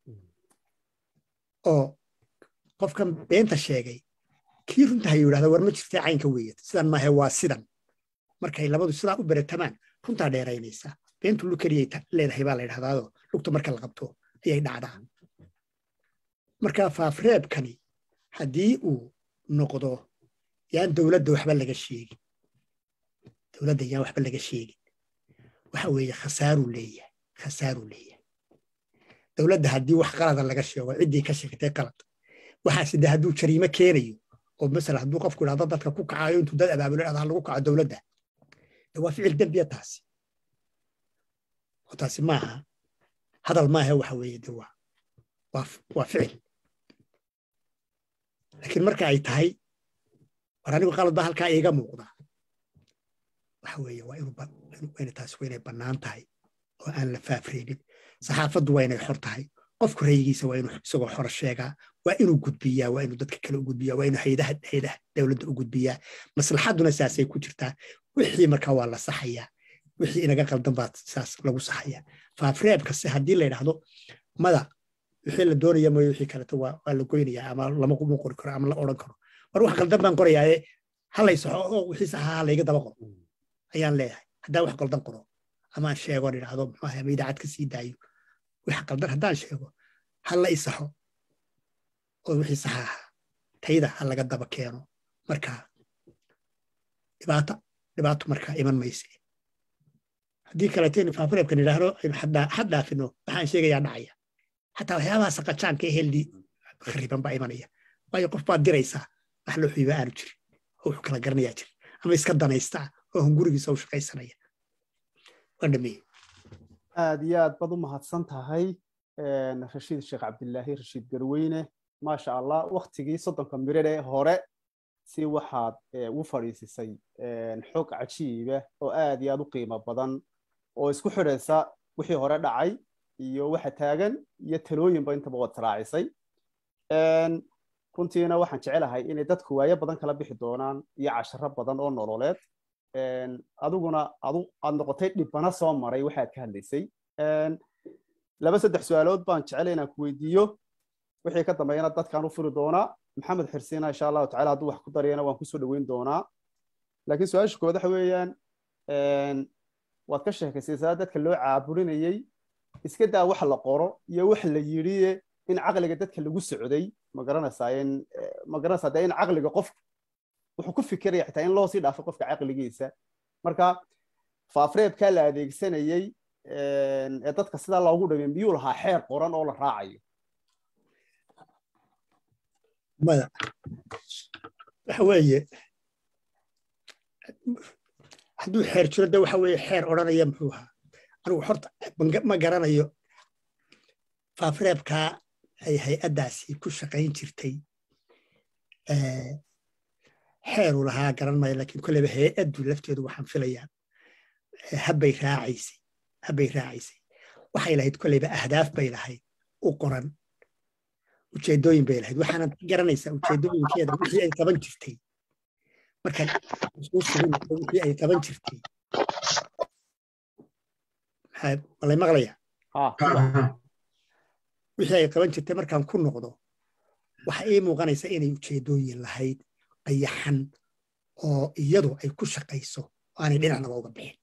[SPEAKER 2] oo qofkan beenta sheegay kii runta hayu yidhahda war ma jirtay caynka weeye sidan maahe waa sidan markay labadu sidaa u beratamaan runtaa dheeraynaysaa beentu lu keliyay leedahay baa la yidhahdaado lugta marka la qabto ayay dhacdaa marka faafreebkani haddii uu noqdo yaan dowladda waxba laga sheegin dowladda yaan waxba laga sheegin waxa weeye khasaaruu leeyahay khasaaruu leeyahay dowladda haddii wax qalada laga sheego ciddii ka sheegtay qalad waxaase de hadduu jariimo keenayo oo masala hadduu qofku idhahdo dadka ku kacayo intuu dad abaabulo idhahdo lagu kaco dowladda de waa ficil dembiya taasi oo taasi maaha hadal maaha waxa weeye de waa waa ficil laakiin marka ay tahay war anigu qalad baa halkaa iiga muuqda waxa weeye waa inuu taasi waa inay bannaan tahay oo aan la faafreynin saxaafaddu waa inay xor tahay qofku raygiisa waa inuu isagoo xor sheegaa waa inuu gudbiyaa waa inuu dadka kale u gudbiyaa waa inuu haydaha haydaha dowladda u gudbiyaa maslaxadduna saasay ku jirtaa wixii markaa waa la saxayaa wixii inaga qaldan baa saas lagu saxayaa faafreebkase haddii la yidhaahdo mada wixii la doonaya mooye wixii kaleto waa la goynayaa ama lama kuma qori karo ama la odhan karo war wax qaldan baan qorayaaye halay saxo oo wixii saxaha layga daba qoro ayaan leeyahay haddaan wax qaldan qoro ama aan sheego on idhaahdo muxuu ahay ama idaacad ka sii daayo wax qaldan haddaan sheego ha la isaxo oo wixii saxa ahaa tayda ha laga daba keeno markaa dhibaato dhibaato markaa iman mayse haddii kaleeteen faafureebkan idhaahdo aynu had dhaafino waxaan sheegayaa dhacaya xataa waxyaabaha saqajaanka ee heldi khariban baa imanaya waayo qof baad diraysaa wax loo xiiba aanu jirin oo wuxuu kala garanayaa jir ama iska danaystaa oo hungurigiisa u shaqaysanaya waan dhameeye
[SPEAKER 1] aad iyo aad baad u mahadsan tahay rashiid sheekh cabdilaahi rashiid garweyne maasha allah waktigii soddonka miriree hore si waxaad u fadhiisisay xog cajiiba oo aad iyo aad u qiimo badan oo isku xidhaysa wixii hore dhacay iyo waxa taagan iyo talooyinba intaba waad raacisay runtiina waxaan jecelahay inay dadku waayo badan kala bixi doonaan iyo casharo badan oo nololeed adiguna aad noqotay dhibana soo maray waxaad ka hadlaysay laba saddex su-aalood baan jecelay inaan ku weydiiyo wixii ka dambeeyana dadkaan u furi doonaa maxamed xirsiina insha allahu tacala hadduu wax ku darayana waan kusoo dhoweyn doonaa laakiin su-aasha koowaad waxa weeyaan waad ka sheekaysaysaa dadka loo caaburinayey iska daa wax la qoro iyo wax la yidhiye in caqliga dadka lagu socday ma garanaysaa in ma garanaysaa dee in caqliga qofku wuxuu ku fikiraya xitaa in loo sii dhaafo qofka caqligiisa marka faafreebkaa la adeegsanayey ee dadka sidaa loogu dhamay miyuu lahaa xeer qoran oo la raacayo
[SPEAKER 2] maya waxa weeye hadduu xeer jiro de waxa weeye xeer odhanaya muxuu ahaa anigu horta ma garanayo faafreebkaa ay hay-addaasi ku shaqayn jirtay xeeru lahaa garan maayo laakiin kolleyba hay-addu lafteedu waxaan filayaa habbay raacaysay habbay raacaysay waxay lahayd kolleyba ahdaaf bay lahayd u qoran ujeedooyin bay lahayd waxaanad garanaysaa ujeedooyinkeeda wixii ay qaban jirtay markaan isuu sugin wixii ay qaban jirtay malay maqlaya wixii ay qaban jirtay markaan ku noqdo waxa ii muuqanaysa inay ujeedooyin lahayd qayaxan oo iyadu ay ku shaqayso aanay dhinacnaba uga bixin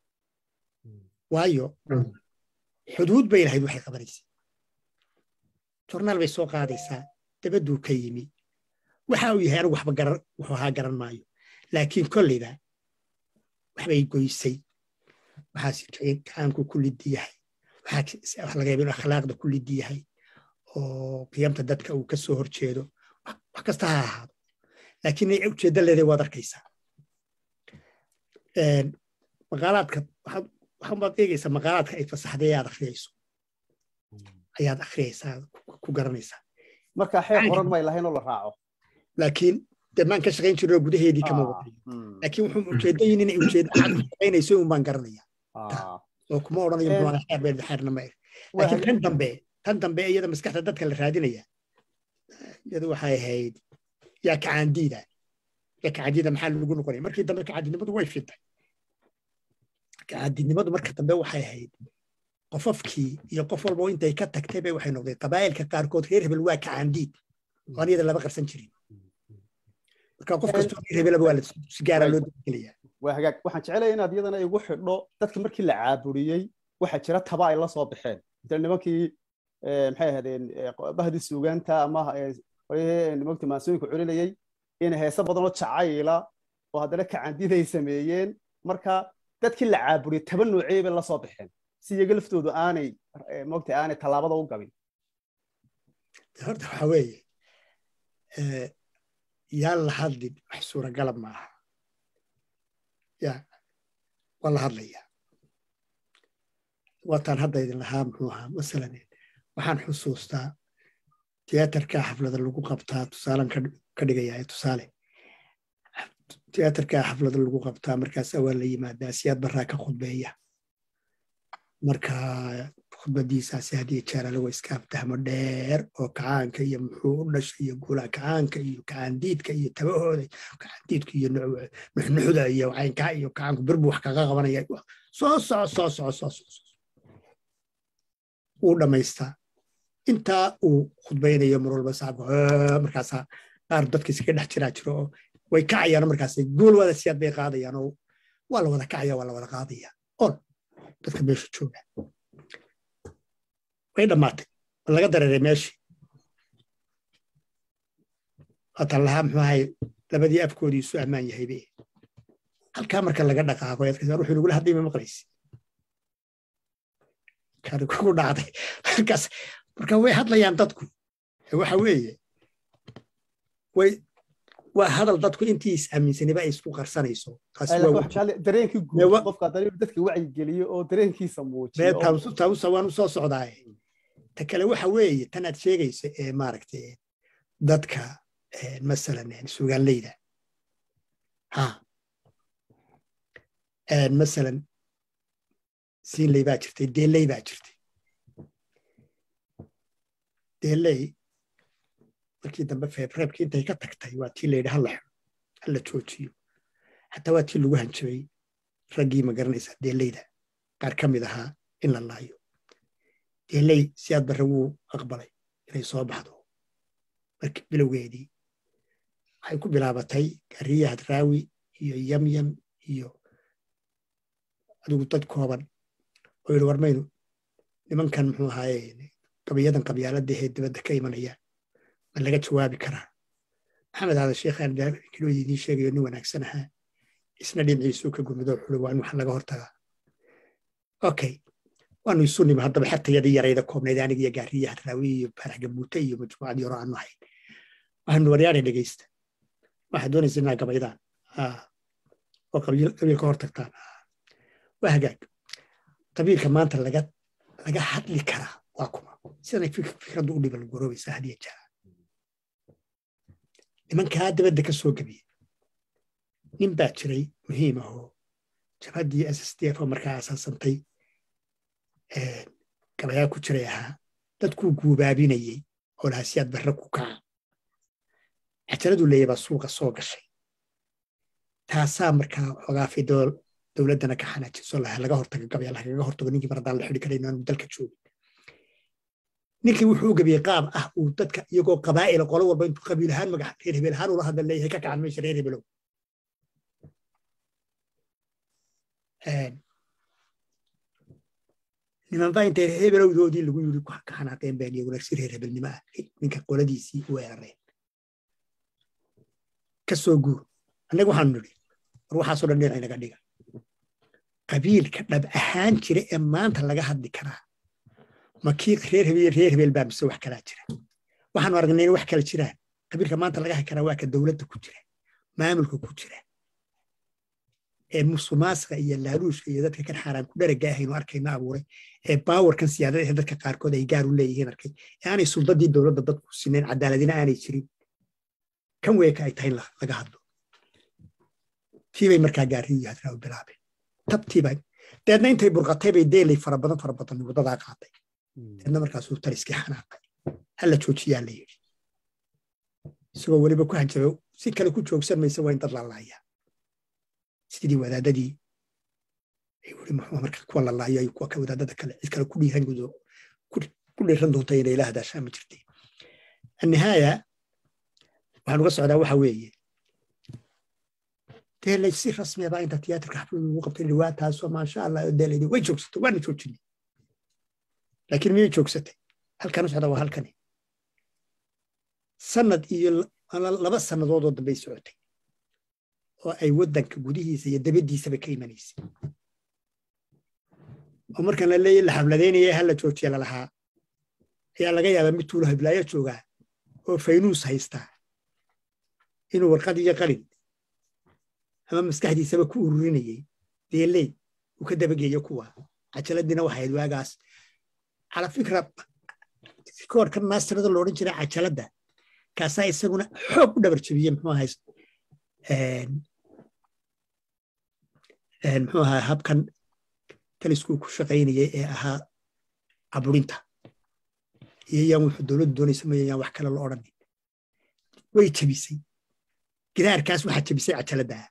[SPEAKER 2] waayo xuduud bay lahayd waxay qabanaysay jornaal bay soo qaadaysaa dabadduu ka yimi waxa uu yahay anigu waxba garan wuxuu ahaa garan maayo laakiin kolleyba waxbay goysay waxaas kacaanku ku liddi yahay waxa laga yaaba inuu akhlaaqda ku liddi yahay oo qiyamta dadka uu ka soo horjeedo wax kasta ha ahaado laakiin ay ujeeddo leeday waad arkaysaa maqaalaadka waxaanbaad eegaysaa maqaalaadka ay fasaxday ayaad akhriyayso ayaad akhriyaysaa ku garanaysaa
[SPEAKER 1] marka xeer qoran may lahayn oo la raaco
[SPEAKER 2] laakiin dee maan ka shaqayn jirno gudaheedii kama wadayo laakiin wuxuu ujeedayin inay ujeedo cad shaqaynayso un baan garanaya oo kuma odhanayo muxuu xeer beer xeerna ma laakiin tan dambe tan dambe iyada maskaxda dadka la raadinaya iyadu waxay ahayd yaa kacaandiida yaa kacaandiida maxaa lagu noqonaya markii dambe kacaandidnimadu way fintay kacaandidnimadu marka dambe waxay ahayd qofafkii iyo qof walba intay ka tagtay bay waxay noqdeen qabaa'ilka qaarkood reer hebel waa kacaandiid oo iyada laba qarsan jirin marka qof kastoo reer hebelaba waa si gaara loo dagelaya
[SPEAKER 1] waa hagaag waxaan jecelaya inaad iyadana igu xidho dadka markii la caaburiyey waxaa jira taba ay la soo baxeen misal nimankii maxay ahaydeen bahdii suugaanta ama nimankii maansooyinka culinayey in heese badan oo jacayla oo haddana kacandiday sameeyeen marka dadkii la caaburiyo taba noocee bay la soo baxeen si iyaga laftoodu aanay mogta aanay tallaabada u gabin
[SPEAKER 2] horta waxa weeye yaan la hadlin wax suuragalab maaha ya waa la hadlayaa waataan hadda idin lahaa muxuu ahaa masalan waxaan xusuustaa tiyaatarka xaflada lagu qabtaa tusaalan ka dhigayaa tusaale tiyaatarka xaflada lagu qabtaa markaasaa waa la yimaadaa siyaad baraa ka khudbeeya marka khudbadiisaasi haddii jeerale waa iska aftahmo dheer oo kacaanka iyo muxuu u dhashay iyo guulaha kacaanka iyo kacaandiidka iyo tabahooda kacaandiidka iyo nuxnuxda iyo caynkaa iyo kacaanku birbu wax kaga qabanaya soo soco soo soco soo soco wuu dhammaystaa intaa uu khudbaynayo mar walba saabka markaasaa qaar dadka iskaga dhex jiraa jiro oo way kacayaan markaas guul wada siyaad bay qaadayaan oo waa la wada kacaya waa la wada qaadaya on dadka meesha jooga way dhammaatay ma laga dareeray meeshii waatan lahaa muxuu ahay labadii afkoodii isu ammaan yahaybe halkaa marka laga dhaqaaqo ruuxuu nagula hadlay ma maqlaysi kani kugu dhacday markaas marka way hadlayaan dadku waxa weeye way waa hadal dadku intii is aaminsaniba ay isku qarsanayso
[SPEAKER 1] dareenkii guud qofka dadka wacyigeliyo oo dareenkiisa muujiyo
[SPEAKER 2] taabusa waan u soo socdaaye ta kale waxa weeye tan aad sheegayso ee maaragtay dadka masalan sugaanleyda ha masalan siinley baa jirtay deeley baa jirtay deeley markii dambe feebreebkii intay ka tagtay waa tii layidhi hala xiro hala joojiyo xataa waa tii lagu hanjabay raggii ma garanaysaa deeleyda qaar ka mid ahaa in la laayo deeley siyaad barre wuu aqbalay inay soo baxdo markii bilowgeedii waxay ku bilaabatay gariya hadraawi iyo yamyam iyo adigu dad kooban oo yidhi warmaynu nimankan muxuu ahaaye qabiyadan qabyaaladda ee dibadda ka imanaya ma laga jawaabi karaa maxamed hada sheekhaan kilooda idiin sheegayo nin wanaagsan ahaa isna dhinaciisuu ka gurmado xuli waa in wax laga hortagaa okay waanu isu nimi haddaba xertayadii yarayda koobnayd aniga iyo gaariya hadraawi iyo baarax gabuute iyo majmuucadii hore aanu ahayn waxaanu waryaanay dhegaysta waxaad doonaysa inaa gabaydaan oo qabiil ka hortagtaan waa hagaag qabiilka maanta laga laga hadli karaa waa kuma sidanay fikraddu u dhiban goroobaysaa hadiya jara nimankaa dabadda ka soo gebiye nin baa jiray muhiim ahoo jabhaddii s s d f oo markaa asaasantay gabayaa ku jiray ahaa dadkuu guubaabinayey oo lahaa siyaad barre ku kaca cajaladu leeya baa suuqa soo gashay taasaa markaa xogaafay dowladdana ka xanaajiso laga hortago gabaya lagaga hortago ninkii mar haddaan la xidhi karayn aanu dalka joogin ninkii wuxuu u gabiyey qaab ah uu dadka iyagoo qabaa'ila qolo walba intuu qabiil ahaan magac reer hebel ahaan ula hadla leeyahay ka kacan meesha reer hebelow nimanba intay reer hebelowdoodii lagu yiri ka xanaaqeen baan iyaguna si reer hebelnimo ah ninka qoladiisii u weerareen ka soo guur annaga waxaanu nidhi war waxaasoo dhan dhinac inaga dhiga qabiilka dhab ahaan jira ee maanta laga hadli karaa ma kii reer hebel reer hebel baa mise wax kalaa jira waxaanu aragnay in wax kala jiraan qabiilka maanta laga hadli karaa waa ka dowladda ku jira maamulka ku jira ee musumaasqa iyo laaluushka iyo dadka kan xaaraan ku dharaga ahaynu arkayno abuuray ee baawarkan siyaadada ee dadka qaarkood ay gaar u leeyihiin arkay ee aanay suldadii dowladda dadku sinayn cadaaladina aanay jirin kan weeka ay tahay laga hadlo tiibay markaa gaariyo hadraaw bilaabeen tabtiibay deedna intay burqatay bay deelay fara badan fara badan wadadaa qaaday deedna markaasuu taliskii xanaaqay hala joojiyaa la yidhi isagoo weliba ku hanjaba si kale ku joogsan maysa waa in dad lalaayaa sidii wadaadadii ay wuri muxuu marka kuwa lalaayo ay kuwa ka wadaadada kale cid kale ku dhiiran gudo ku dhiiran doonta inay ila hadaashaa ma jirtay annihaaya waxaan uga socdaa waxa weeye deelay si rasmiya baa inta tiyaatarka xaflad lagu qabtay dhiwaataasoo maasha allah oo deelaydi way joogsatay waana joojinay laakiin miyay joogsatay halkan u socda waa halkani sanad iyo laba sannadoodoo dambay socotay oo ay waddanka gudihiisa iyo dabadiisaba ka imanaysay oo markaan la leeyahy la xabladeynaya hala joojiya lalahaa ayaa laga yaabaa mid tuulo hiblaayo joogaa oo faynuus haystaa inuu warqad iyo qalin ama maskaxdiisaba ku ururinayey deeley uu ka dabageeyo kuwa cajaladiina waxayd waagaas cala fikra koorka masterada loodhan jiray cajaladda kaasaa isaguna xoog u dhabar jabiye muxuu ahay muxuu ahaa habkan taliskuu ku shaqaynayay ee ahaa caburinta iyo yaan wuxuu dowladdu doonaysa maya yaan wax kale la odhanin way jabisay gidaarkaas waxaa jabisay cajaladdaa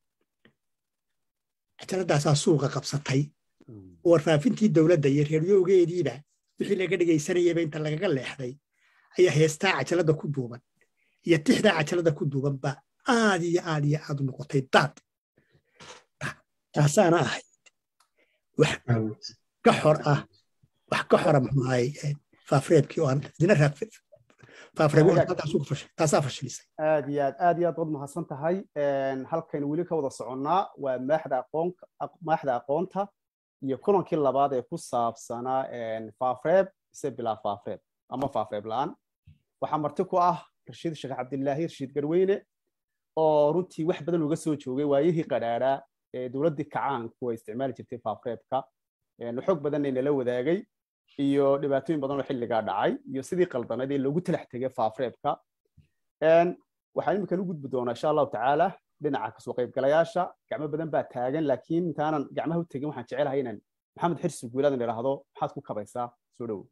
[SPEAKER 2] cajaladaasaa suuqa qabsatay warfaafintii dowladda iyo reeryogeediiba wixii laga dhegaysanayaba inta lagaga leexday ayaa heestaa cajaladda ku duuban iyo tixdaa cajaladda ku duuban ba aad iyo aad iyo aad u noqotay daad taasaana ahayd wax ka xor ah wax ka xora muxuu ahay faafreebkii oo aan dina raab faafreebtaasaa fashilisay
[SPEAKER 1] aad iyo aad aad iyo aad waad mahadsan tahay halkaynu weli ka wada soconnaa waa maaxda aqoon maaxda aqoonta iyo kulankii labaad ee ku saabsanaa faafreeb ise bilaa faafreeb ama faafreeb la-aan waxaa marti ku ah rashiid sheekh cabdilaahi rashiid garweyne oo runtii wax badan uga soo joogay waayihii qadhaadhaa ee dowladdii kacaanku ay isticmaali jirtay faafreebka xog badanna inala wadaagay iyo dhibaatooyin badan oo xilligaa dhacay iyo sidii qaldanayd ee loogu talax tegay faafreebka waxaan iminkan u gudbi doonaa insha allahu tacaala dhinaca kasoo qaybgalayaasha gacmo badan baa taagan laakiin intaanan gacmaha u tegin waxaan jecelahay inaan maxamed xirsi guulaadan idhaahdo maxaad ku kabaysaa soo dhowow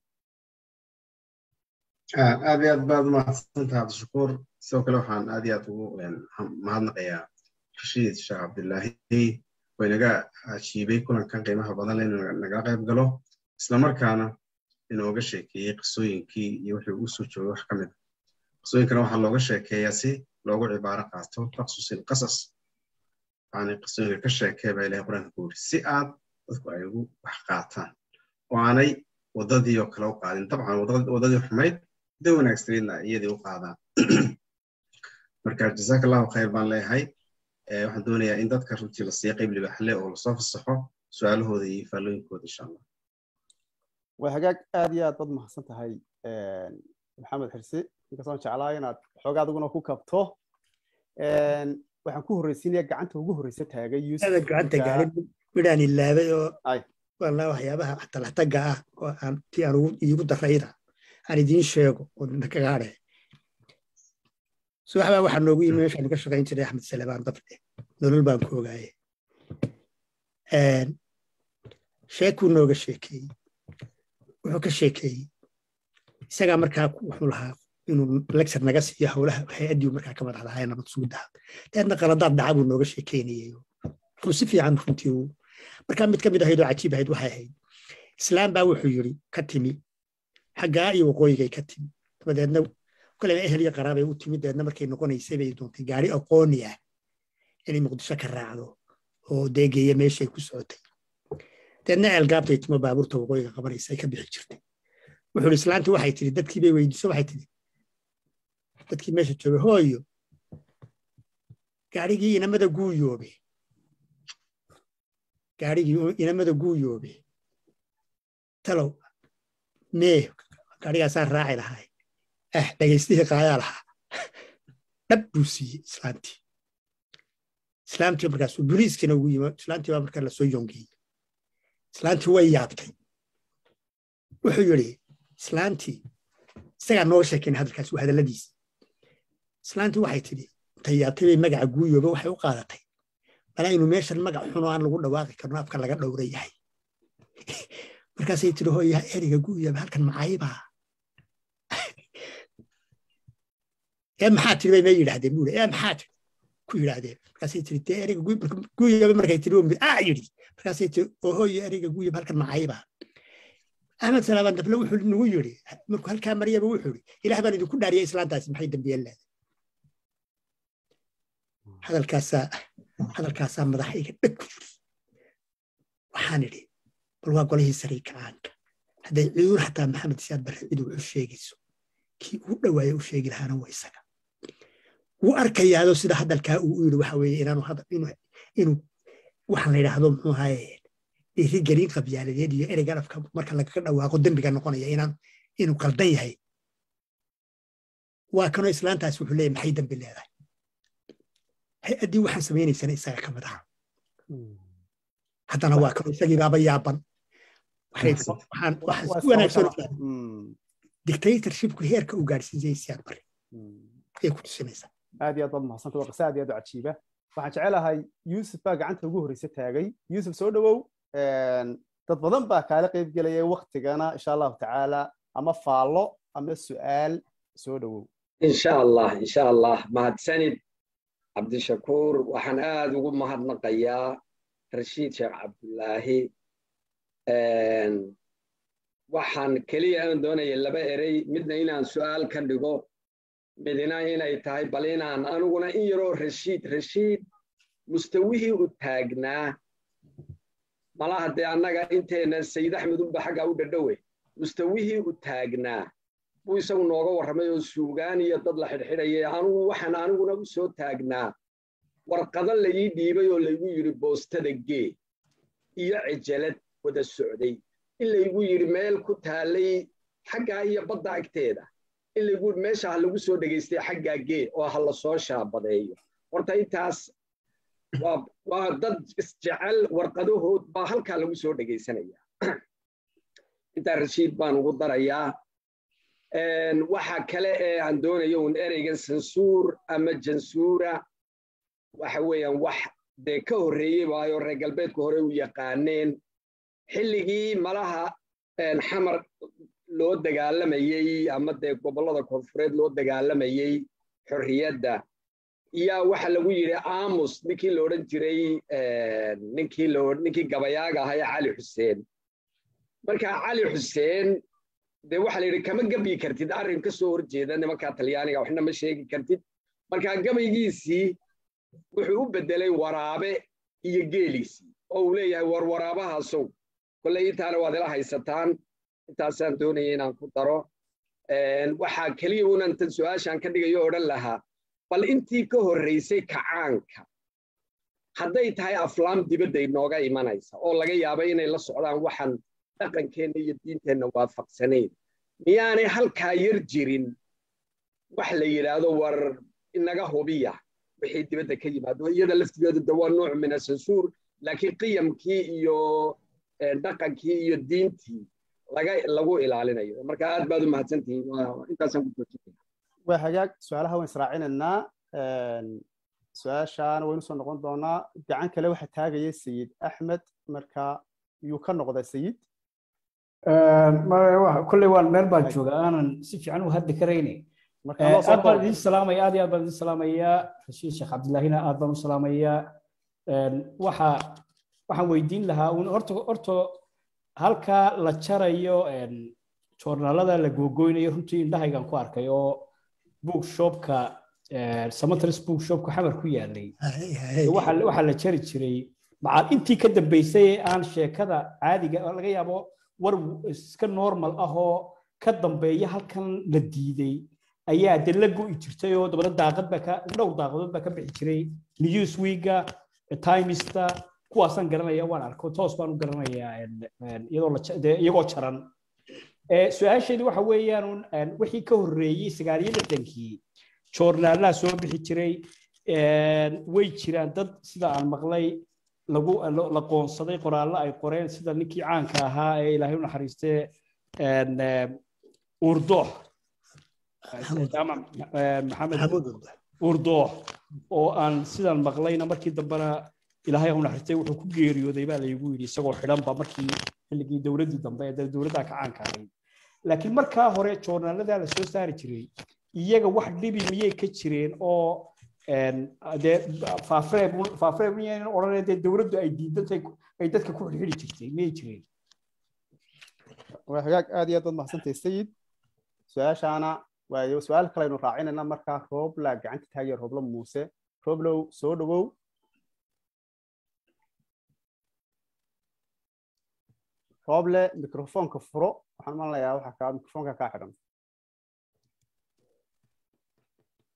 [SPEAKER 4] aad iyo aad baad umahadsantaha cabdishakuur sidoo kale waxaan aad iyo aad ugu mahadnaqayaa rashiid sheekh cabdilaahi oo inaga ajiibay kulankan qiimaha badan le inuu nagala qayb galo islamarkaana inooga sheekeeyey qisooyinkii iyo wixii uu soo joogay wax ka mid qisooyinkana waxaa looga sheekeeyaa si loogu cibaaro qaato taqsusil qasas yani qisooyinka ka sheekee baa ilahay qur-aanka ku yiri si aad dadku ay ugu wax qaataan oo aanay waddadii oo kale u qaadin dabcan waddadii xumayd da wanaagsaneydna iyadii u qaadaan marka jazaak allahu khayr baan leeyahay waxaan doonayaa in dadka runtii la siiya qayb libaxle oo lasoo fasaxo su-aalahooda iyo faallooyinkooda insha allah
[SPEAKER 1] waa hagaag aad iyo aad baad mahadsan tahay maxamed xirsi inkastoon jeclaa inaad xoogaa adiguna ku kabto waxaan ku horreysiinaya gacanta ugu horreysa taagay
[SPEAKER 2] gacanta gaarin midhaan ilaabay oo walaa waxyaabaha talaxtaga ah oo aan tii aan iigu darayda aan idiin sheego oo kaga hadhe subaxbaa waxaa noogu yimi meeshaanu ka shaqayn jiray axmed salebaan dafle nolol baan ku ogaaye sheekuu nooga sheekeeyey wuxuu ka sheekeeyey isagaa markaa wuxuu lahaa inuu lecture naga siiyo howlaha hay-addii markaa ka madax lahaa nabad suudaha deedna qaladaad dhaca buu nooga sheekeynayay wuxuu si fiican runtii uu markaa mid ka mid ahayd oo cajiib ahayd waxay ahayd islaam baa wuxuu yiri ka timi xaggaa iyo waqooyigay ka timi dabadeedna koleba ehel iyo qaraabay u timi deedna markay noqonaysay bay doontay gaari aqooni ah inay muqdisho ka raacdo oo deegeeya meeshay ku socotay deedna eelgaabtay timo baabuurta waqooyiga qabanaysa ay ka bixi jirtay wuxuu islaanti waxay tiri dadkii bay weydiiso waxay tiri dadkii meesha joogay hooyo gaarigii inamada guuyoobe gaarigii inamada guuyoobe talow mee gaarigaasaa raaci lahay ah dhagaystihii qaayaa lahaa dhab buu siiyey islaantii islaamtii markaasuu boliiskina ugu yimi islaantii baa markaa lasoo yongeeyey islaantii way yaabtay wuxuu yidhi islaantii isagaa nooga sheekayn hadalkaas waa hadalladiisi islaantii waxay tidhi intay yaabtay bay magaca guuyooba waxay u qaadatay malaa inuu meeshan magac xun oo aan lagu dhawaaqi karno afka laga dhowra yahay markaasay tidhi hooyaha eriga guuyooba halkan macaybaa ee maxaa tiri bay may yidhaahdeen buuri ee maxaa tiri ku yidhaahdeen markaasay tiri dee eriga guuyooba markay tiri aa yidhi markaasay tiri oo hooyo eriga guuyooba halkan macaybaa axmed salaaban dafle wuxuu nagu yidhi markuu halkaa maryaba wuxuu yidhi ilaah baan idinku dhaariyay islaantaasi maxay dambiyeen leedahay hadalkaasaa hadalkaasaa madaxayga dheg ku yiri waxaan idhi bal waa golihii sarii kacaanka hadday ciidur xataa maxamed siyaad barre cidu wuxuu sheegayso kii ugu dhawaaye u sheegi lahaana waa isaga wuu arkayaado sida hadalkaa uu yidhi waxa weeye inaanu inuu waxaan la yidhaahdo muxuu ahaye dhiirigelin qabyaaladeed iyo ereygan afka marka lagaga dhawaaqo dembiga noqonaya inaan inuu qaldan yahay waa kanoo islaantaas wuxuu leeyahy maxay dembi leedahay hay-addii waxaan samaynaysana isaga ka mid aha haddana waa kanoo isagii baaba yaaban dictatorshipku heerka uu gaadhsiisay siyaad bari ayay ku tusinaysaa
[SPEAKER 1] aad iyo aad baad mahadsanta waa qisa aad iyo aad u cajiiba waxaan jecelahay yuusuf baa gacanta ugu horreysa taagay yuusuf soo dhowow dad badan baa kaala qayb gelaya waktigana insha allahu tacaala ama faallo ama su'aal soo dhowow
[SPEAKER 5] insha allah insha allah mahadsanid cabdishakuur waxaan aad ugu mahadnaqayaa rashiid sheekh cabdulaahi waxaan keliya aan doonaya laba erey midna inaan su'aal ka dhigo midna inay tahay bal inaan aniguna in yaroo rashiid rashiid mustawihii u taagnaa malaha dee annaga inteena sayid axmed unba xaggaa u dhadhowe mustawihii u taagnaa buu isagu nooga warramay oo suugaan iyo dad la xidhxidhayay anugu waxaan aniguna u soo taagnaa warqado laii dhiibay oo laygu yidhi boostada gee iyo cijalad wada socday in laygu yidhi meel ku taallay xaggaa iyo badda agteeda in laygu meesha ha lagu soo dhegaystay xaggaa gee oo ha la soo shaabadeeyo horta intaas waa dad isjecel warqadahood baa halkaa lagu soo dhegaysanaya intaa rashiid baan ugu darayaa waxa kale ee aan doonayo un ereygan sansuur ama jansuura waxa weeyaan wax dee ka horreeyey waayo reer galbeedku hore u yaqaaneen xilligii malaha xamar loo dagaalamayey ama dee gobollada koonfureed loo dagaalamayey xorriyadda yaa waxa lagu yidhi aamus ninkii la odhan jiray ninkii ninkii gabayaaga ahaa ee cali xuseen marka cali xuseen dee waxa la yidhi kama gabi kartid arrin ka soo horjeeda nimankaa talyaaniga waxna ma sheegi kartid marka gabaygiisii wuxuu u beddelay waraabe iyo geeliisii oo uu leeyahay war waraabahaasow kolley intaana waad ila haysataan intaasaan doonaya inaan ku daro waxaa keliya unan tan su-aashaan ka dhigayo odhan lahaa bal intii ka horraysay kacaanka hadday tahay aflaam dibadda inooga imanaysa oo laga yaaba inay la socdaan waxaan dhaqankeenna iyo diinteenna waafaqsanayn miyaanay halkaa yar jirin wax la yidhaahdo war inaga hubiya wixii dibadda ka yimaado iyada laftigeedu de waa nooc min asansuur laakiin qiyamkii iyo dhaqankii iyo diintii laga lagu ilaalinayo marka aad baad u mahadsantihiin intaasaan ku joojinaya
[SPEAKER 1] waa hagaag su-aalaha waan israacinaynaa su-aashaana waynu soo noqon doonaa gacan kale waxaa taagaya sayid axmed marka yuu ka noqda sayid
[SPEAKER 6] kolley waan meel baan jooga aanan si fiican u hadli karayne aad baan idin salaamaya aad iyo aad baan idin salaamayaa rashiid sheekh cabdillaahina aad baan u salaamayaa waxa waxaan weydiin lahaa un horta horta halkaa la jarayo joornaalada la googoynayo runtii indhahaygan ku arkay oo bookshopka samatris bookshopka xamar ku yaalay waxaa la jari jiray macaal intii ka dambaysay ee aan sheekada caadiga laga yaabo war iska normal ah oo ka dambeeya halkan la diiday ayaa de la go'i jirtay oo dabada daaqad baa ka dhowr daaqadood baa ka bixi jiray newsweeka timesta kuwaasaan garanaya waan arko toos baan u garanayaa iyagoo jaran su-aasheedu waxa weeyaan wixii ka horreeyey sagaal iyo lixdankii joornaalaha soo bixi jiray way jiraan dad sida aan maqlay lagu la qoonsaday qoraallo ay qoreen sida ninkii caanka ahaa ee ilaahay u naxariistee urdoox maxamed urdoox oo aan sidan maqlayna markii dambena ilaahay u naxariistay wuxuu ku geeriyooday baa laygu yidhi isagoo xidhanba markii xilligii dowladdii dambe ee dowladdaa ka caanka ahayd laakiin markaa hore joornaaladaa la soo saari jiray iyaga wax dhibi miyay ka jireen oo dee faafreeb miyaynan odhaneen dee dowladdu ay diidantay ay dadka ku xidhxidhi jirtay miyay jireen
[SPEAKER 1] waa hagaag aad iyo aad baad mahadsantahay sayid su-aashaana waayo su-aal kale aynu raacinayna markaa roobla gacanta taagaya rooblo muuse rooblow soo dhowow rooble mikrofoonka furo waxaan malinayaa waxaa kaa mikrofoonka kaa xidhan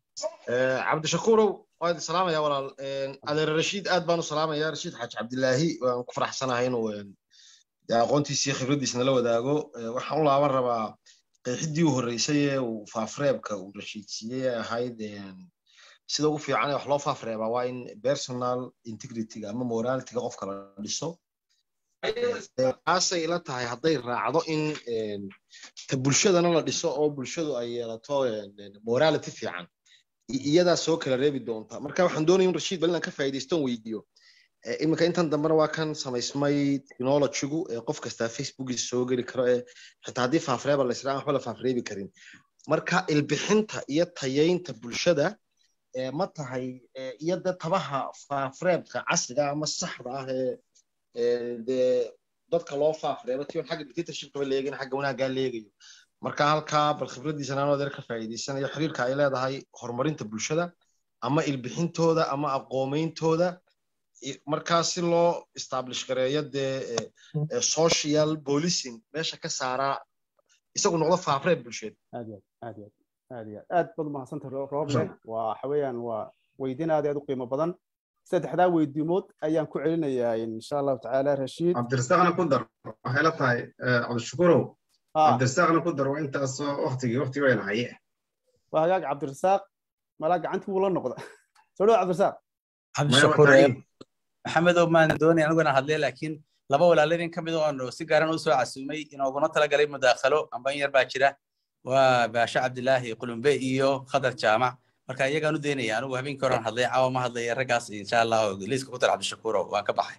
[SPEAKER 7] cabdishakuurow waad salaamaya walaal adeer rashiid aad baan u salaamaya rashiid xaaji cabdilaahi waan ku faraxsanahay inuu aqoontiisa iyo khibradiisa nala wadaago waxaan u laaban rabaa qeexidii u horreysay ee uu faafreebka uu rashiid siiyey ahayd sida ugu fiican ee wax loo faafreebaa waa in personal integrityga ama moralityga qofka la dhiso taasay ila tahay hadday raacdo in ta bulshadana la dhiso oo bulshadu ay yeelato morality fiican iyadaa soo kala reebi doonta marka waxaan doonaya in rashiid bal inaan ka faa'iidaystoon weydiiyo iminka intan dambena waa kan samaysmay technologygu ee qof kastaa facebookiisa soo geli karo ee xitaa haddii faafreeba la israa waxba la faafreebi karin marka ilbixinta iyo tayaynta bulshada ma tahay iyo de tabaha faafreebka casriga ama saxda ah ee dee dadka loo faafreebo tion xagga dictatorshipkaba leegin xagga wanaaggaa leegayo marka halkaa bal khibradiisa naanoo deer ka faa'iidaysanayo xiriirka ay leedahay horumarinta bulshada ama ilbixintooda ama aqoomeyntooda markaa si loo establish gareeyo dee social policing meesha ka saaraa isagu noqdo faafreeb bulsheed
[SPEAKER 1] aad iyo aad iyo aad iyo aad baad umahadsantay rooble waa waxa weeyaan waa weydiin aad aad u qiimo badan saddexdaa weydiimood ayaan ku celinayaa insha allahu tacaala rashiid
[SPEAKER 4] cabdirasaaqna ku dar waxay la tahay cabdishakuurow cabdirasaaqna ku dar waa intaasoo waktigii wakti wayna haye
[SPEAKER 1] waa hagaag cabdirasaaq malaa gacantii wuu la noqda soo dhawo cabdirasaaq
[SPEAKER 8] cabdishakuur maxamedow maan doonay aniguna hadlay laakiin laba walaaladin ka mid oo si gaaran u soo casuumay inooguna talagalay mudaakhalo amba in yar baa jira waa baashe cabdilaahi qulumbe iyo khadar jaamac marka iyagaan u daynaya anigu habeenkii horan hadlay caawa ma hadlaya raggaas insha allah liiska ku dar cabdishakuuro waan ka baxay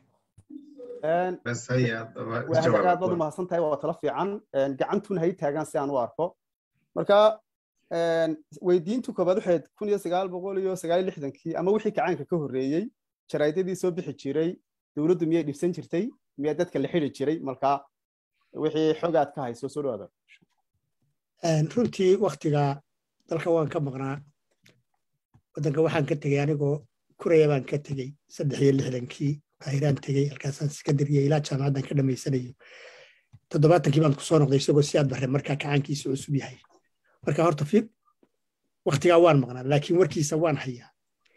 [SPEAKER 1] aad baad umahadsan tahay waa talo fiican gacantuna hay taagaan si aan u arko marka weydiintu koobaad waxayd kun iyo sagaal boqol iyo sagaal iyo lixdankii ama wixii kacaanka ka horreeyey jaraa'idadii soo bixi jiray dowladdu miyay dhibsan jirtay miyaa dadka la xidi jiray marka wixii xogaad ka hayso soo dhawaada
[SPEAKER 2] runtii waktiga dalka waan ka maqnaa waddanka waxaan ka tegey anigoo kuraya baan ka tegey saddex iyo lixdankii qaahiraan tegey halkaasaan sekandariya ilaa jaamacaddan ka dhammaysanayo toddobaatankii baan kusoo noqday isagoo si aad barre markaa kacaankiisa cusub yahay marka horta fi waktigaa waan maqnaa laakiin warkiisa waan hayaa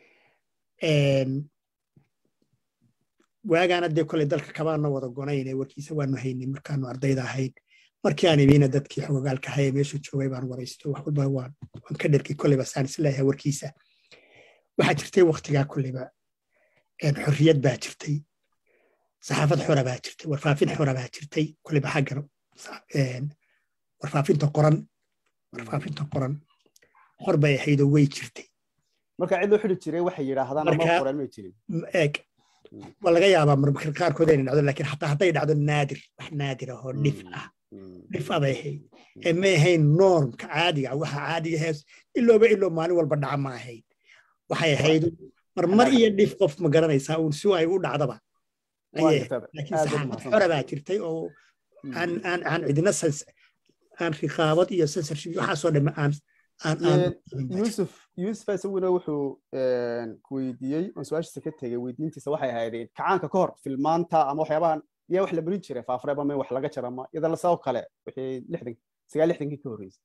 [SPEAKER 2] waagaana dee koley dalka kabaana wada gonayne warkiisa waanu haynay markaanu ardayda ahayn markii aan imiina dadkii xogogaalka haye meeshu joogay baan waraysto wax walba waan ka dherkay koleyba saan isleeyahay warkiisa waxaa jirtay waktigaa koleyba xorriyad baa jirtay saxaafad xora baa jirtay warfaafin xora baa jirtay koleyba xaggan warfaafinta qoran warfaafinta qoran xor bay ahaydoo way jirtay
[SPEAKER 1] marka cid loo xidi jiray waxay yidhaahdaan ama qoran may jirin
[SPEAKER 2] eeg waa laga yaabaa marmarka qaarkood inay dhacdo laakiin xataa hadday dhacdo naadir wax naadir ahoo dhif ah dhif ah bay ahayd ee may ahayn normka caadiga waxa caadiga hees ilooba iloo maalin walba dhaca ma ahayd waxay ahayd marmar iyo dhif qof ma garanaysaa uun si ay u dhacdaba laakiin saxaafad xora baa jirtay oo aan aan aan cidina aan riqaabad iyo censorship waxaasoo dhamme aan
[SPEAKER 1] yusuf yusuf isaguna wuxuu ku weydiiyey oon su-aashiisa ka tegey weydiintiisa waxay ahaydeen kacaanka ka hor filmaanta ama waxyaabahan miyaa wax la marin jiray faafreeb ama wax laga jara ma iyada lasoo kale wixii lixdan sagaal lixdankii ka horreysay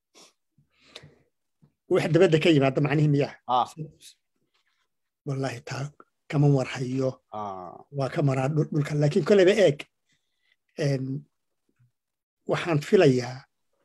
[SPEAKER 2] wax dabadda ka yimaada macnihi miyaa wallahi taa kama warhayo waa ka maraa dhulka laakiin koleyba eeg waxaan filayaa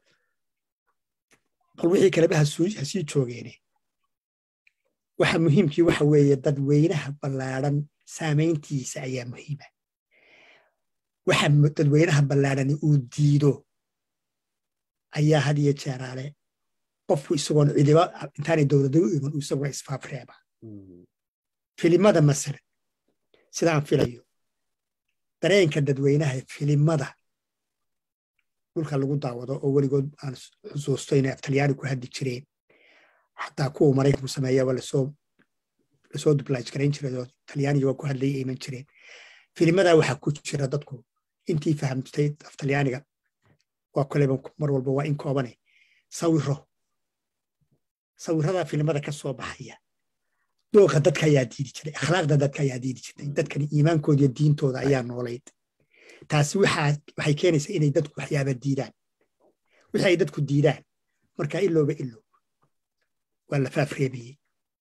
[SPEAKER 2] bal wixii kaleba ha sii joogeene waxa muhiimkii waxa weeye dadweynaha ballaadhan saamayntiisa ayaa muhiima waxa dadweynaha ballaadhani uu diido ayaa had iyo jeeraale qofku isagoon cidiba intaanay dowladda u iman isaguna isfaafreeba filimada masalan sidaan filayo dareenka dadweynaha filimada dhulka lagu daawado oo weligood aan xusuusto inay aftalyaani ku hadli jireen xataa kuwa maraykanku sameeyaba lasoo lasoo dublaj garayn jiray oo talyaaniga waa ku hadlayay ayman jireen filimada waxaa ku jira dadku intii fahamtay aftalyaaniga waa koleba mar walba waa in koobane sawiro sawirada filimada ka soo baxaya dooqa dadka ayaa diidi jiray akhlaaqda dadka ayaa diidi jirtay dadkani iimaankooda iyo diintooda ayaa noolayd taasi waxay keenaysaa inay dadku waxyaaba diidaan wixii ay dadku diidaan marka ilooba ilo waa la faafreebayey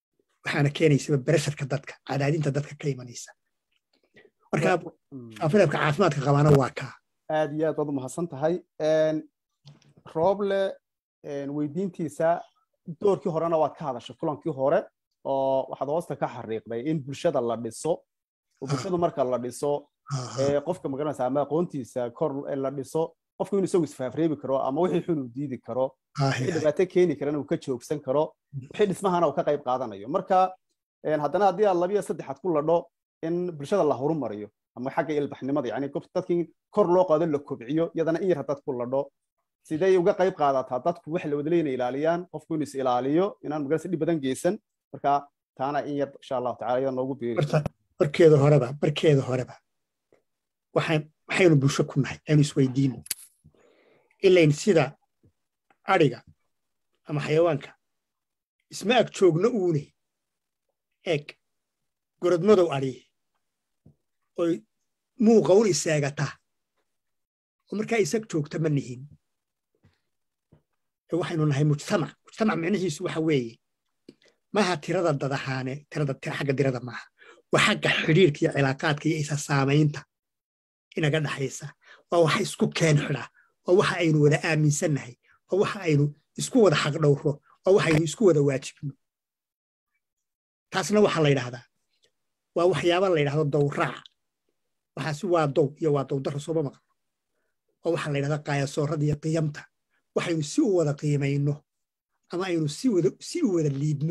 [SPEAKER 2] waxaana keenaysaba beresharka dadka cadaadinta dadka ka imanaysa marka faafireebka caafimaadka qabaana waa kaa
[SPEAKER 1] aad iyo aad baad u mahadsan tahay rooble weydiintiisa doorkii horena waad ka hadashay kulankii hore oo waxaad hoosta ka xariiqday in bulshada la dhiso oo bulshada marka la dhiso qofka magaranaysa ama aqoontiisa kor la dhiso qofku inuu isagu isfaafreebi karo ama wixii xun uu diidi karo wixii dhibaato keeni karana uu ka joogsan karo wixii dhismahana uu ka qayb qaadanayo marka haddana haddii aad labiyo saddexaad ku ladho in bulshada la horumariyo ama xagga ilbaxnimada yani dadkii kor loo qaado la kobciyo iyadana in yar haddaad ku ladho siday uga qayb qaadataa dadku wax la wada leeyna ilaaliyaan qofku inuu is ilaaliyo inaan magarasa dhib badan geysan marka taana in yar insha allahu tacala iyada noogu beeri
[SPEAKER 2] markeeda horeba markeeda horeba waxaynu bulsho ku nahay aynu isweydiino ilayn sida adhiga ama xayawaanka isma ag joogno uune eeg gorodmadow adhiye oy muuqa un iseegataa oo markaa isag joogta ma nihin waxaynu nahay mujtamac mujtamac micnihiisu waxa weeye maaha tirada dadahaane tirada xagga dirada maaha waa xagga xidhiirka iyo cilaaqaadka iyo isa saamaynta inaga dhaxaysa waa waxa isku keen xidha waa waxa aynu wada aaminsannahay waa waxa aynu isku wada xaqdhowro waa waxaynu isku wada waajibno taasna waxaa la yidhahdaa waa waxyaaba la yidhahdo dowraac waxaasi waa dow iyo waa dowdarra sooma maqan waa waxaa la yidhahdaa qaayasoorada iyo qiyamta waxaynu si u wada qiimayno ama aynu si u wada liidno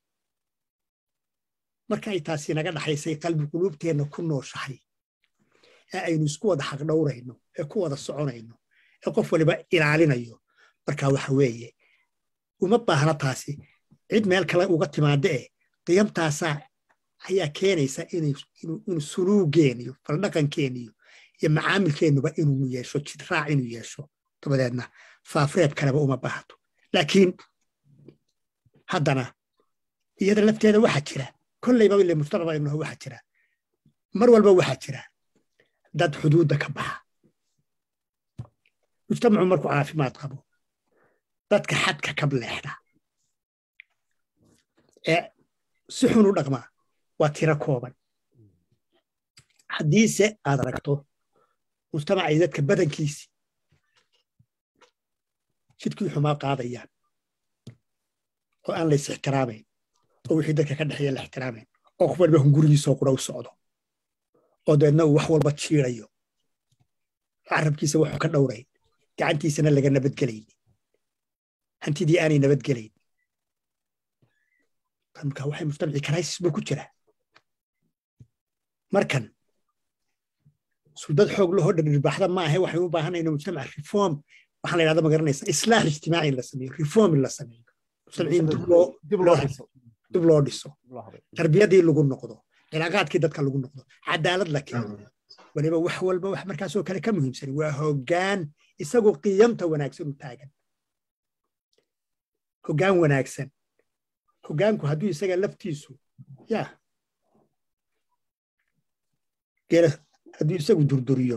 [SPEAKER 2] marka ay taasi naga dhaxaysay qalbi quluubteenna ku nooshahay ee aynu isku wada xaqdhowrayno ee ku wada soconayno ee qof waliba ilaalinayo marka waxa weeye uma baahna taasi cid meel kale uga timaada eh qiyamtaasaa ayaa keenaysa inuu suluugeeniyo faldhaqankeeniyo iyo macaamilkeennuba inuu yeesho jidraac inuu yeesho dabadeedna faafreeb kaleba uma baahato laakiin haddana iyada lafteeda waxaa jira kollayba ile mujtamac aynu nahay waxaa jira mar walba waxaa jira dad xuduudda ka baxa mujtamacu markuu caafimaad qabo dadka xadka ka leexda ee si xun u dhaqmaa waa tiro kooban haddiise aad aragto mujtamacay dadka badankiisi jidkii xumaa qaadayaan oo aan lays ixtiraamayn oo wixii dadka ka dhexeeya la ixtiraamayn oo qof waliba hungurigiisoo qura u socdo oo dabeedna uu wax walba jiirayo carabkiisa wuxuu ka dhowrayn gacantiisana laga nabadgelayn hantidii aanay nabadgelayn marka waxay mujtamacii crisis buu ku jiraa markan suldad xoog lahoo dhadhirbaxda ma ahe waxay u baahanayna mujtamac reform waxaa la yidhahda ma garanaysa islaax ijtimaaci in la sameeyo reform in la sameeyo mujtamaciin dib loo dhiso tarbiyadii lagu noqdo cilaaqaadkii dadka lagu noqdo cadaalad la keeno waliba wax walba wax markaasoo kale ka muhiimsan waa hoggaan isagoo qiyamta wanaagsan u taagan hoggaan wanaagsan hoggaanku hadduu isaga laftiisu ya geela hadduu isagu durduriyo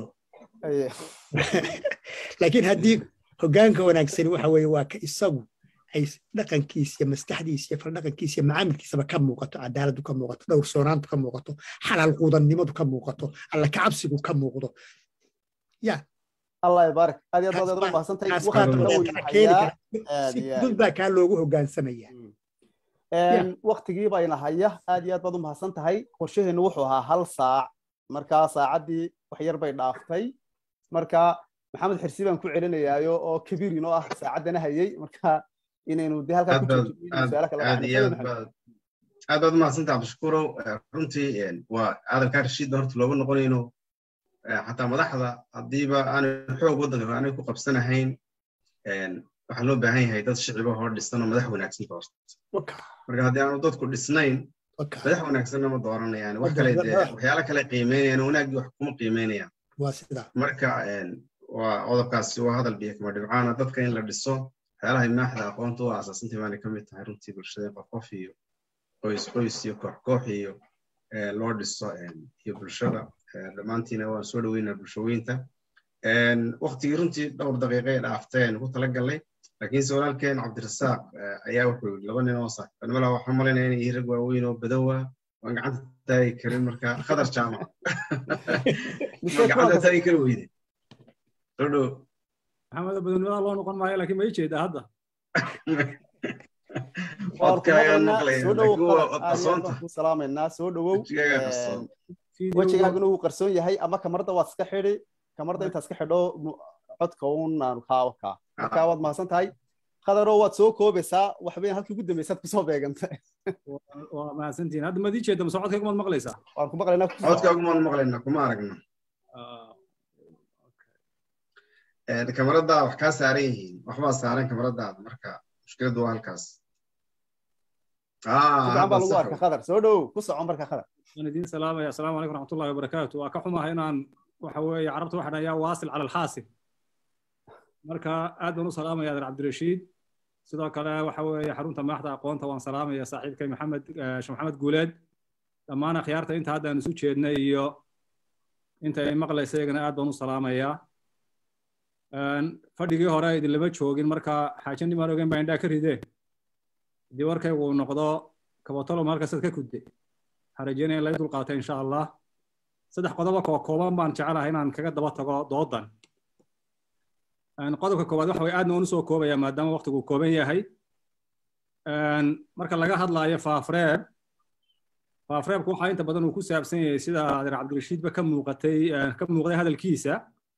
[SPEAKER 2] laakiin haddii hoggaanka wanaagsani waxa weeye waa ka isagu ay dhaqankiis iyo maskaxdiis iyo faldhaqankiis iyo macaamilkiisaba ka muuqato cadaaladu ka muuqato dhowrsoonaantu ka muuqato xalaal quudannimadu ka muuqato alla kacabsigu ka muuqdo ya
[SPEAKER 1] allah ibaarak aad iyo aad baad umahadsantahay
[SPEAKER 2] dud baa kaa loogu hoggaansamaya
[SPEAKER 1] waktigii bayna haya aad iyo aad baad u mahadsan tahay qorshaheennu wuxuu ahaa hal saac markaa saacaddii wax yar bay dhaaftay marka maxamed xirsi baan ku celinayaayo oo kabiir inoo ah saacaddana hayay marka inaynu de halkaa
[SPEAKER 4] aad baad umahadsantaha cabdishakuurow runtii waa hadalkaa rashiidda horta looga noqonayno xataa madaxda haddiiba aanay xoog waddanka aanay ku qabsanahayn waxaa loo baahan yahay dad shiciba hor dhisan oo madax wanaagsan doorta marka haddii aanu dadku dhisnayn madax wanaagsanna ma dooranayaan wax kale dee waxyaala kale qiimeynayaan wanaaggii wax kuma qiimeynayaan marka waa qodobkaasi waa hadal biyo kama dhibcaana dadka in la dhiso waxyaalaha imaaxda aqoonta u aasaasantii baanay ka mid tahay runtii bulshada qof qof iyo qoys qoys iyo koox koox iyo loo dhiso iyo bulshada dhammaantiina waan soo dhaweynaa bulshaweynta waktigii runtii dhowr daqiiqay dhaafteen ku talagalnay laakiinse walaalkeen cabdirasaaq ayaa wuxuu yidhi laba nin oo saaxiibnimada waxaan malaynaya inay rag waaweyn oo badowa waan gacanta taagi karin marka khadar jaamac gacanta taagi kari weyde soo dhow
[SPEAKER 9] maxamed badanimada loo noqon maayo laakiin ma ii jeedaa hadda
[SPEAKER 1] ku salaamaynaa soo dhowow wejigaaguna wuu qarsoon yahay ama kamarada waad iska xidhi kamarada intaad iska xidho codka un aanu kaawa kaa marka waad mahadsan tahay qadaroo waad soo koobaysaa waxbayn halkii ugu dambaysaad kusoo beeganta
[SPEAKER 9] waa mahadsantihin hadda maad ii jeeda mase codkayga maad maqlaysaa
[SPEAKER 1] waan ku maqlaynaa
[SPEAKER 4] codkaagu maan maqlaynaa kuma aragna kamaraddaa wax kaa saaran yihiin waxbaa saaran kamaradaada marka mushkiladdu waa halkaas
[SPEAKER 1] fiican baa lagu arka khadar soo dhow ku soco marka khadar
[SPEAKER 9] waan idiin salaamaya asalaamu calaykum raxmatullahi wabarakaatu waa ka xumahay inaan waxa weeye carabta waxaan ayaa waasil cala alxaasil marka aad baan u salaamaya adeer cabdirashiid sidoo kale waxa weeye xarunta madaxda aqoonta waan salaamaya saaxiibkay maxamed sheekh maxamed guuleed dhammaan akhyaarta inta hadda aan isu jeednay iyo inta ay maqlaysa iyagana aad baan u salaamayaa fadhigii hore idinlama joogin marka xaaje nimaan ogeyn baa indhaa ka rideen haddii warkaygu uu noqdo kabatolom halkaasaad ka kudde waxaan rajeynaya in laga dulqaata insha allah saddex qodobo koo kooban baan jecelahay inaan kaga daba tago doodan qodobka koowaad waxa way aadna uunu soo koobaya maadaama waqtigu kooban yahay marka laga hadlaayo faafreeb faafreebku waxaa inta badan uu ku saabsan yahay sida adeer cabdirashiidba ka muuqatay ka muuqday hadalkiisa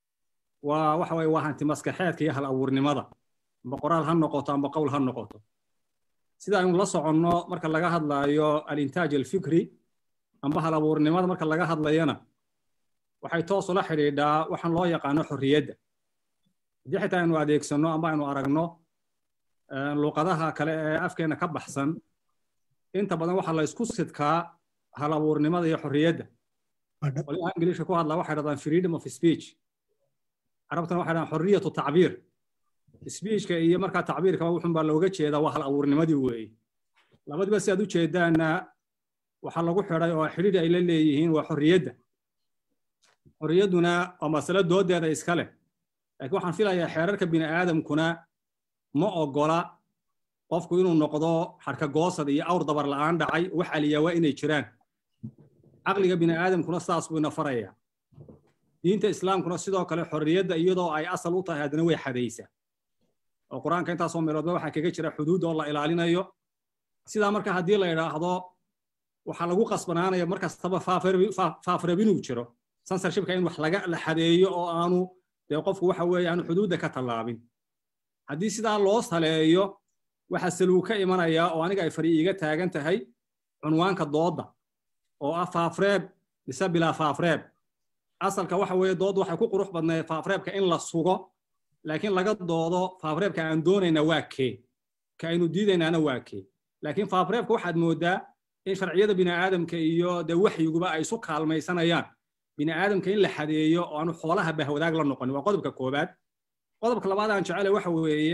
[SPEAKER 9] waa waxa waye waa hanti maskaxeedka iyo hal abuurnimada amba qoraal ha noqoto amba qowl ha noqoto sida aynu la soconno marka laga hadlaayo alintaaj alfikri amba hal abuurnimada marka laga hadlayana waxay toos ula xidhiidhaa waxaan loo yaqaano xorriyadda haddii xitaa aynu adeegsanno amba aynu aragno luqadaha kale ee afkeena ka baxsan inta badan waxaa la isku sidkaa hal abuurnimada iyo xorriyadda qolyaha ingiliishka ku hadlaa waxay dhahdaan freedom of speech carabtana waxay dhahdaan xorriyatu tacbiir speechka iyo markaa tacbiirkaba wuxun baa looga jeedaa waa hal abuurnimadii weeye labadiba si aad u jeedaanna waxaa lagu xidhay oo xidhiidh ay la leeyihiin waa xorriyadda xorriyadduna waa masalo doodeeda iska leh laakiin waxaan filayaa xeerarka bini aadamkuna ma ogola qofku inuu noqdo xarka goosad iyo awr dabar la'aan dhacay wax aliyaa waa inay jiraan caqliga bini aadamkuna saas buu ina farayaa diinta islaamkuna sidoo kale xorriyadda iyadoo ay asal u tahay haddana way xadaysaa oo qur-aanka intaasoo meeloodba waxaa kaga jira xuduud oo la ilaalinayo sidaa marka haddii la idhaahdo waxaa lagu qasbanaanaya mar kastaba faafreb inuu jiro censorshipka in wax laga la xadeeyo oo aanu dee qofku waxa weeye aanu xuduudda ka tallaabin haddii sidaa loo saleeyo waxaa saluu ka imanaya oo aniga ay fari iiga taagan tahay cunwaanka doodda oo ah faafreeb mise bilaa faafreeb asalka waxa weeye dood waxay ku qurux badnayd faafreebka in la sugo laakiin laga doodo faafreebka aan doonayna waa kee ka aynu diidaynaana waa kee laakiin faafreebka waxaad moodaa in sharciyada bini aadamka iyo dee waxyiguba ay isu kaalmaysanayaan bini aadamka in la xadeeyo oo aanu xoolaha bahwadaag la noqonin waa qodobka koobaad qodobka labaad aan jecele waxa weeye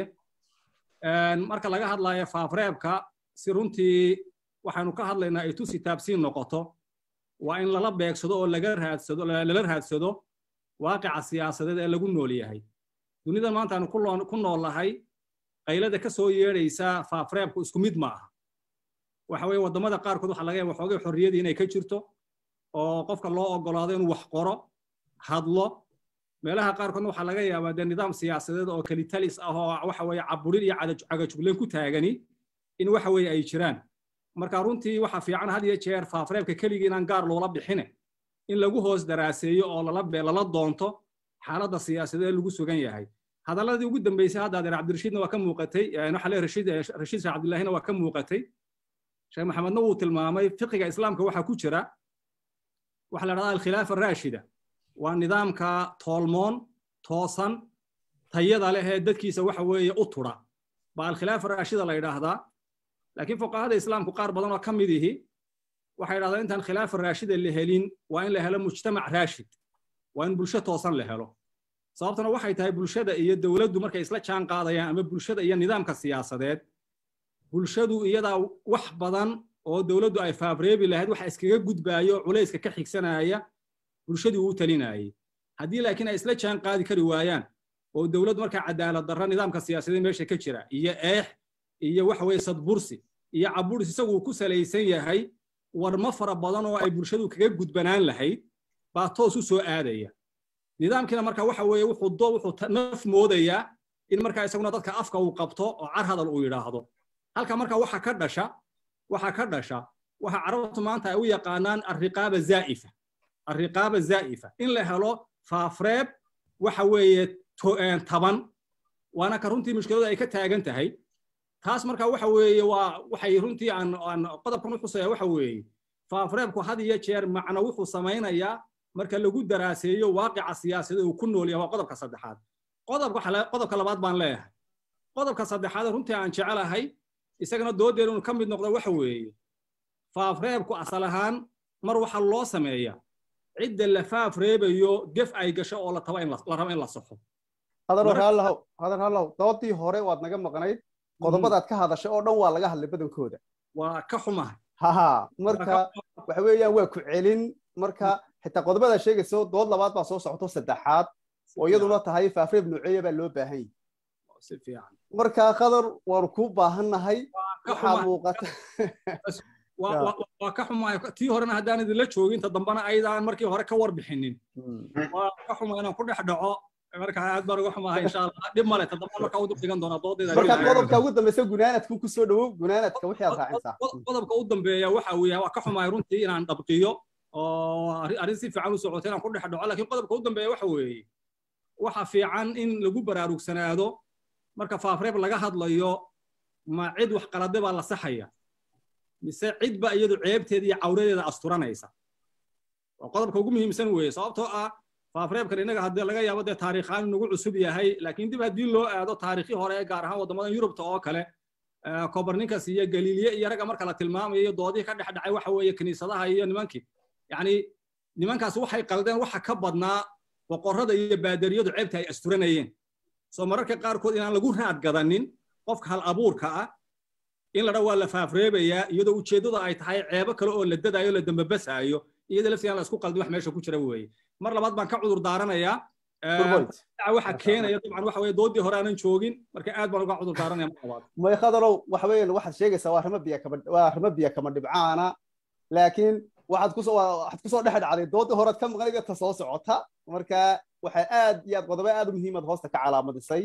[SPEAKER 9] marka laga hadlayo faafreebka si runtii waxaanu ka hadlaynaa ay tusi taabsiin noqoto waa in lala beegsado oo laga raadsado lala raadsado waaqica siyaasadeed ee lagu nool yahay dunida maanta aanu ku nool nahay qaylada ka soo yeedhaysa faafreebku isku mid ma aha waxa weeye waddamada qaarkood waxaa laga yaaba waxoogay xorriyadii inay ka jirto oo qofka loo ogolaado inuu wax qoro hadlo meelaha qaarkoodna waxaa laga yaabaa dee nidaam siyaasadeed oo kelitalis ah oo waxa weeye caburin iyo cagajugleen ku taagani in waxa weeye ay jiraan marka runtii waxaa fiican had iyo jeer faafreebka keligii inaan gaar loola bixine in lagu hoos daraaseeyo oo lala doonto xaaladda siyaasadeed lagu sugan yahay hadalladii ugu dambeysay hadda adeer cabdirashiidna waa ka muuqatay waxa lee rashiid rashiid sheekh cabdillaahina waa ka muuqatay sheekh maxamedna wuu tilmaamay fiqiga islaamka waxaa ku jira waxaa la dhahdaa alkhilaafa raashida waa nidaamka toolmoon toosan tayada leh ee dadkiisa waxa weeye u tudha baa alkhilaafa raashida la yidhaahdaa laakiin fuqahada islaamku qaar badan oo ka mid ihi waxay yidhahdaan intaan khilaafa raashida la helin waa in la helo mujtamac raashid waa in bulsho toosan la helo sababtuna waxay tahay bulshada iyo dowladdu markay isla jaan qaadayaan ama bulshada iyo nidaamka siyaasadeed bulshadu iyadaa wax badan oo dowladdu ay faafreebi lahayd waxa iskaga gudbaayo culayska ka xigsanaya bulshadii uu talinayay haddii laakiin ay isla jaan qaadi kari waayaan oo dowlad markaa cadaalad darra nidaamka siyaasadeed meesha ka jira iyo eex iyo waxa weeye sadbursi iyo caburis isagu ku salaysan yahay warmo fara badan oo ay bulshadu kaga gudbanaan lahayd baa toos u soo aadaya nidaamkiina marka waxa weeye wuxuu do wuxuu naf moodayaa in markaa isaguna dadka afka uu qabto oo car hadal uu yidhaahdo halka marka waxa ka dhasha waxa ka dhasha waxa carabtu maanta ay u yaqaanaan arriqaaba zaa'ifa arriqaaba zaa'ifa in la helo faafreeb waxa weeye taban waana ka runtii mushkiladu ay ka taagan tahay taas marka waxa weeye waa waxay runtii aan aan qodobkan u xusaya waxa weeye faafreebku had iyo jeer macno wuxuu samaynayaa marka lagu daraaseeyo waaqica siyaasadeed uu ku nool yahay waa qodobka saddexaad qodobka qodobka labaad baan leeyahay qodobka saddexaad runtii aan jecelahay isagana doodeenu inuu ka mid noqdo waxa weeye faafreebku asal ahaan mar waxa loo sameeya cidda la faafreebayo gef ay gasho oo la taba in la rabo in la saxo
[SPEAKER 1] hadal haallahu hadal haallahu doodii hore waad naga maqnayd qodobadaad ka hadashay oo dhan waa laga hadlay badankooda
[SPEAKER 9] waa ka xumahay
[SPEAKER 1] haha marka waxa weeyaan waa ku celin marka xitaa qodobada sheegayso dood labaad baa soo socoto saddexaad oo iyaduna tahay faafreeb nooceeya baa loo baahan yahay marka qadar waanu kuu baahannahay waxaa muuqata
[SPEAKER 9] waa ka xumahay tii horena haddaan idinla joogin ta dambana aydaan markii hore ka warbixinin waa ka xuma inaan ku dhex dhaco marka aad baan uga xumahay insha allah dhib male ta damba markaa u dhigan doonaa doodeeda
[SPEAKER 1] marka qodobka ugu dambeysa gunaanadku ku soo dhowow gunaanadka wixii aad raacinsaa
[SPEAKER 9] qodobka u dambeeya waxa weeye waa ka xumahay runtii inaan dhabqiyo oo arrin si fiican u socotay inaan ku dhex dhaco laakiin qodobka u dambeeya waxa weeye waxa fiican in lagu baraarugsanaado marka faafreeb laga hadlayo ma cid wax qalade baa la saxaya mise cidba iyadu ceebteeda iyo cawradeeda asturanaysa waa qodobka ugu muhiimsan weeye sababtoo ah faafreebkan innaga haddii laga yaabo dee taariikhaan inagu cusub yahay laakiin dib haddii loo aado taariikhii hore gaar ahaan waddamadan yurubta oo kale kobarnikas iyo galiiliye iyo ragga marka la tilmaamayo iyo doodihii ka dhex dhacay waxa weeye kiniisadaha iyo nimankii yacni nimankaas waxay qaldeen waxa ka badnaa boqorrada iyo baadariyadu ceebta ay asturanayeen soo mararka qaarkood inaan lagu raad gadanin qofka hal abuurka ah in la dha waa la faafreebayaa iyadoo ujeeddada ay tahay ceebo kale oo la dadaayo la dambabasaayo iyada laftigaan la isku qaldin wax meesha ku jira weeye mar labaad baan ka cudur daaranayaa waxa keenaya dabcan waxa weye doodii hore aanan joogin marka aad baan uga cudur daaranaya mar labaad
[SPEAKER 1] may khadarow waxa weeyaan waxaad sheegaysaa waa arrimo biya kama waa arrimo biya kama dhibcaana laakiin waxaad kusoo waxaad kusoo dhex dhacday doodii horead ka maqnay ta soo socota marka waxay aad iyo aad qodobo aad u muhiimad hoosta ka calaamadisay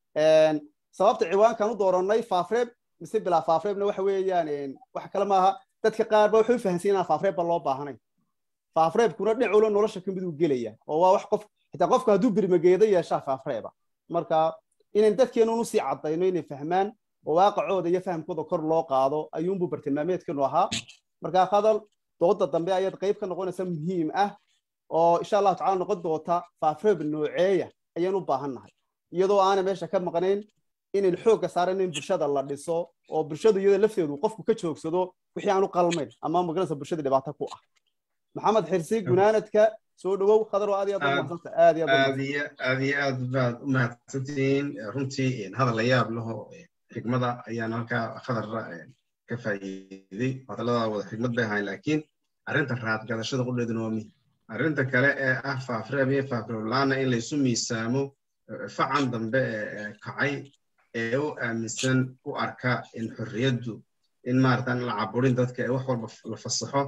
[SPEAKER 1] sababta ciwaankan u doorannay faafreeb mise bilaa faafreebna waxa weeyaan wax kale maaha dadka qaar ba waxay u fahansan inaan faafreebba loo baahanayn faafreebkuna dhinaculo nolosha ka mid uu gelaya oo waa wax qof xitaa qofka hadduu birmageedo yeeshaa faafreeba marka inayn dadkeenun usii caddayno inay fahmaan oo waaqacooda iyo fahamkooda kor loo qaado ayuunbuu bartilmaameedkeenu ahaa marka hadal dooda dambe ayaad qayb ka noqonaysa muhiim ah oo insha allahu tacala noqon doonta faafreeb nooceeya ayaan u baahannahay iyadoo aanay meesha ka maqnayn inayn xoogga saaran in bulshada la dhiso oo bulshadu iyada lafteedu qofku ka joogsado wixii aanu qalmayn ama magaranaysa bulshada dhibaato ku ah maxamed xirsi gunaanadka soo dhowow khadar aad iyo aad umahadsanta aad iyo
[SPEAKER 4] aad iyo aad iyo aad baad u mahadsantihiin runtii hadal la yaab laho xigmada ayaan halkaa khadarra ka faa'iiday hadallada wada xigmad bay ahayn laakiin arrinta raadgadashada qudheeduna waa muhim arrinta kale ee ah faafreeb iyo faafreeb la-aana in laysu miisaamo facan dambe ee kacay ee u aaminsan u arka in xorriyaddu in maaratan la caburin dadka ee wax walba la fasaxo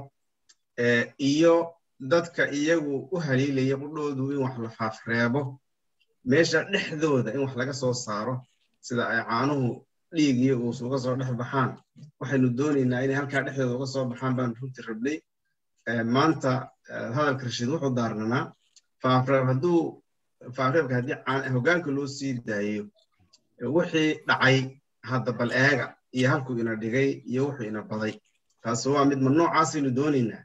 [SPEAKER 4] iyo dadka iyagu u haliilaya qudhoodu in wax la faafreebo meesha dhexdooda in wax laga soo saaro sida ay caanuhu dhiig iyo uus uga soo dhex baxaan waxaynu doonaynaa inay halkaa dhexdooda uga soo baxaan baan runtii rabnay maanta hadalka rashiid wuxuu daarnanaa faafreeb hadduu faafreebka haddii hoggaanka loo sii daayo wixii dhacay hadda bal eega iyo halkuu ina dhigay iyo wuxuu ina baday taas waa mid ma noocaasaynu doonaynaa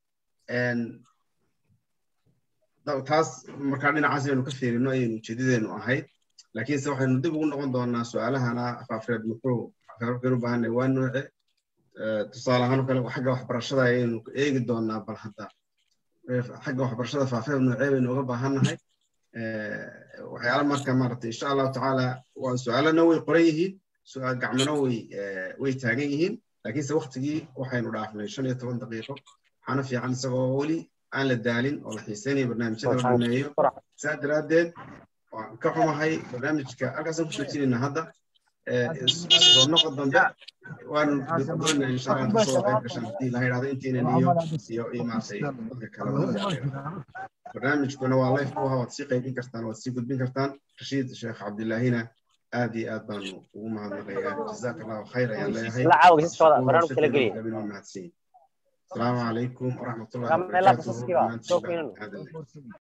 [SPEAKER 4] taas markaa dhinacaas aynu ka fiirino ayaynu ujeedadeenu ahayd laakiinse waxaynu dib ugu noqon doonaa su-aalahana faafreeb muxuu faafreebkaynu baahanay waa nooce tusaale ahaan oo kale xagga waxbarashada ayaynu eegi doonaa bal hadda xagga waxbarashada faafreeb noocee baynu uga baahannahay waxyaala marka maaragtay insha allahu tacaala waa su-aalana way qoran yihiin su-aal gacmana way way taagan yihiin laakiinse waktigii waxaynu dhaafnay shan iyo toban daqiiqo waxaana fiican isagoo weli aan la daalin oo la xiiseynayo barnaamijyada la dhameeyo saa daraaddeed waan ka xumahay barnaamijka halkaasaan ku joojinaynaa hadda soo noqo dambe waanu doonaa insha allah kasoo qayb gashan haddii la yidhahdo intaynan iyo iyo iyo maaragtay dadka kaleba barnaamijkuna waa life ku waad sii qaybin kartaan waad sii gudbin kartaan rashiid sheekh cabdillaahina aad iyo aad baanu ugu mahadnaqayaa jazaaka allahu khayr ayaan leeyahay mahadsan السلام عليكم ورحمة الله وبركاته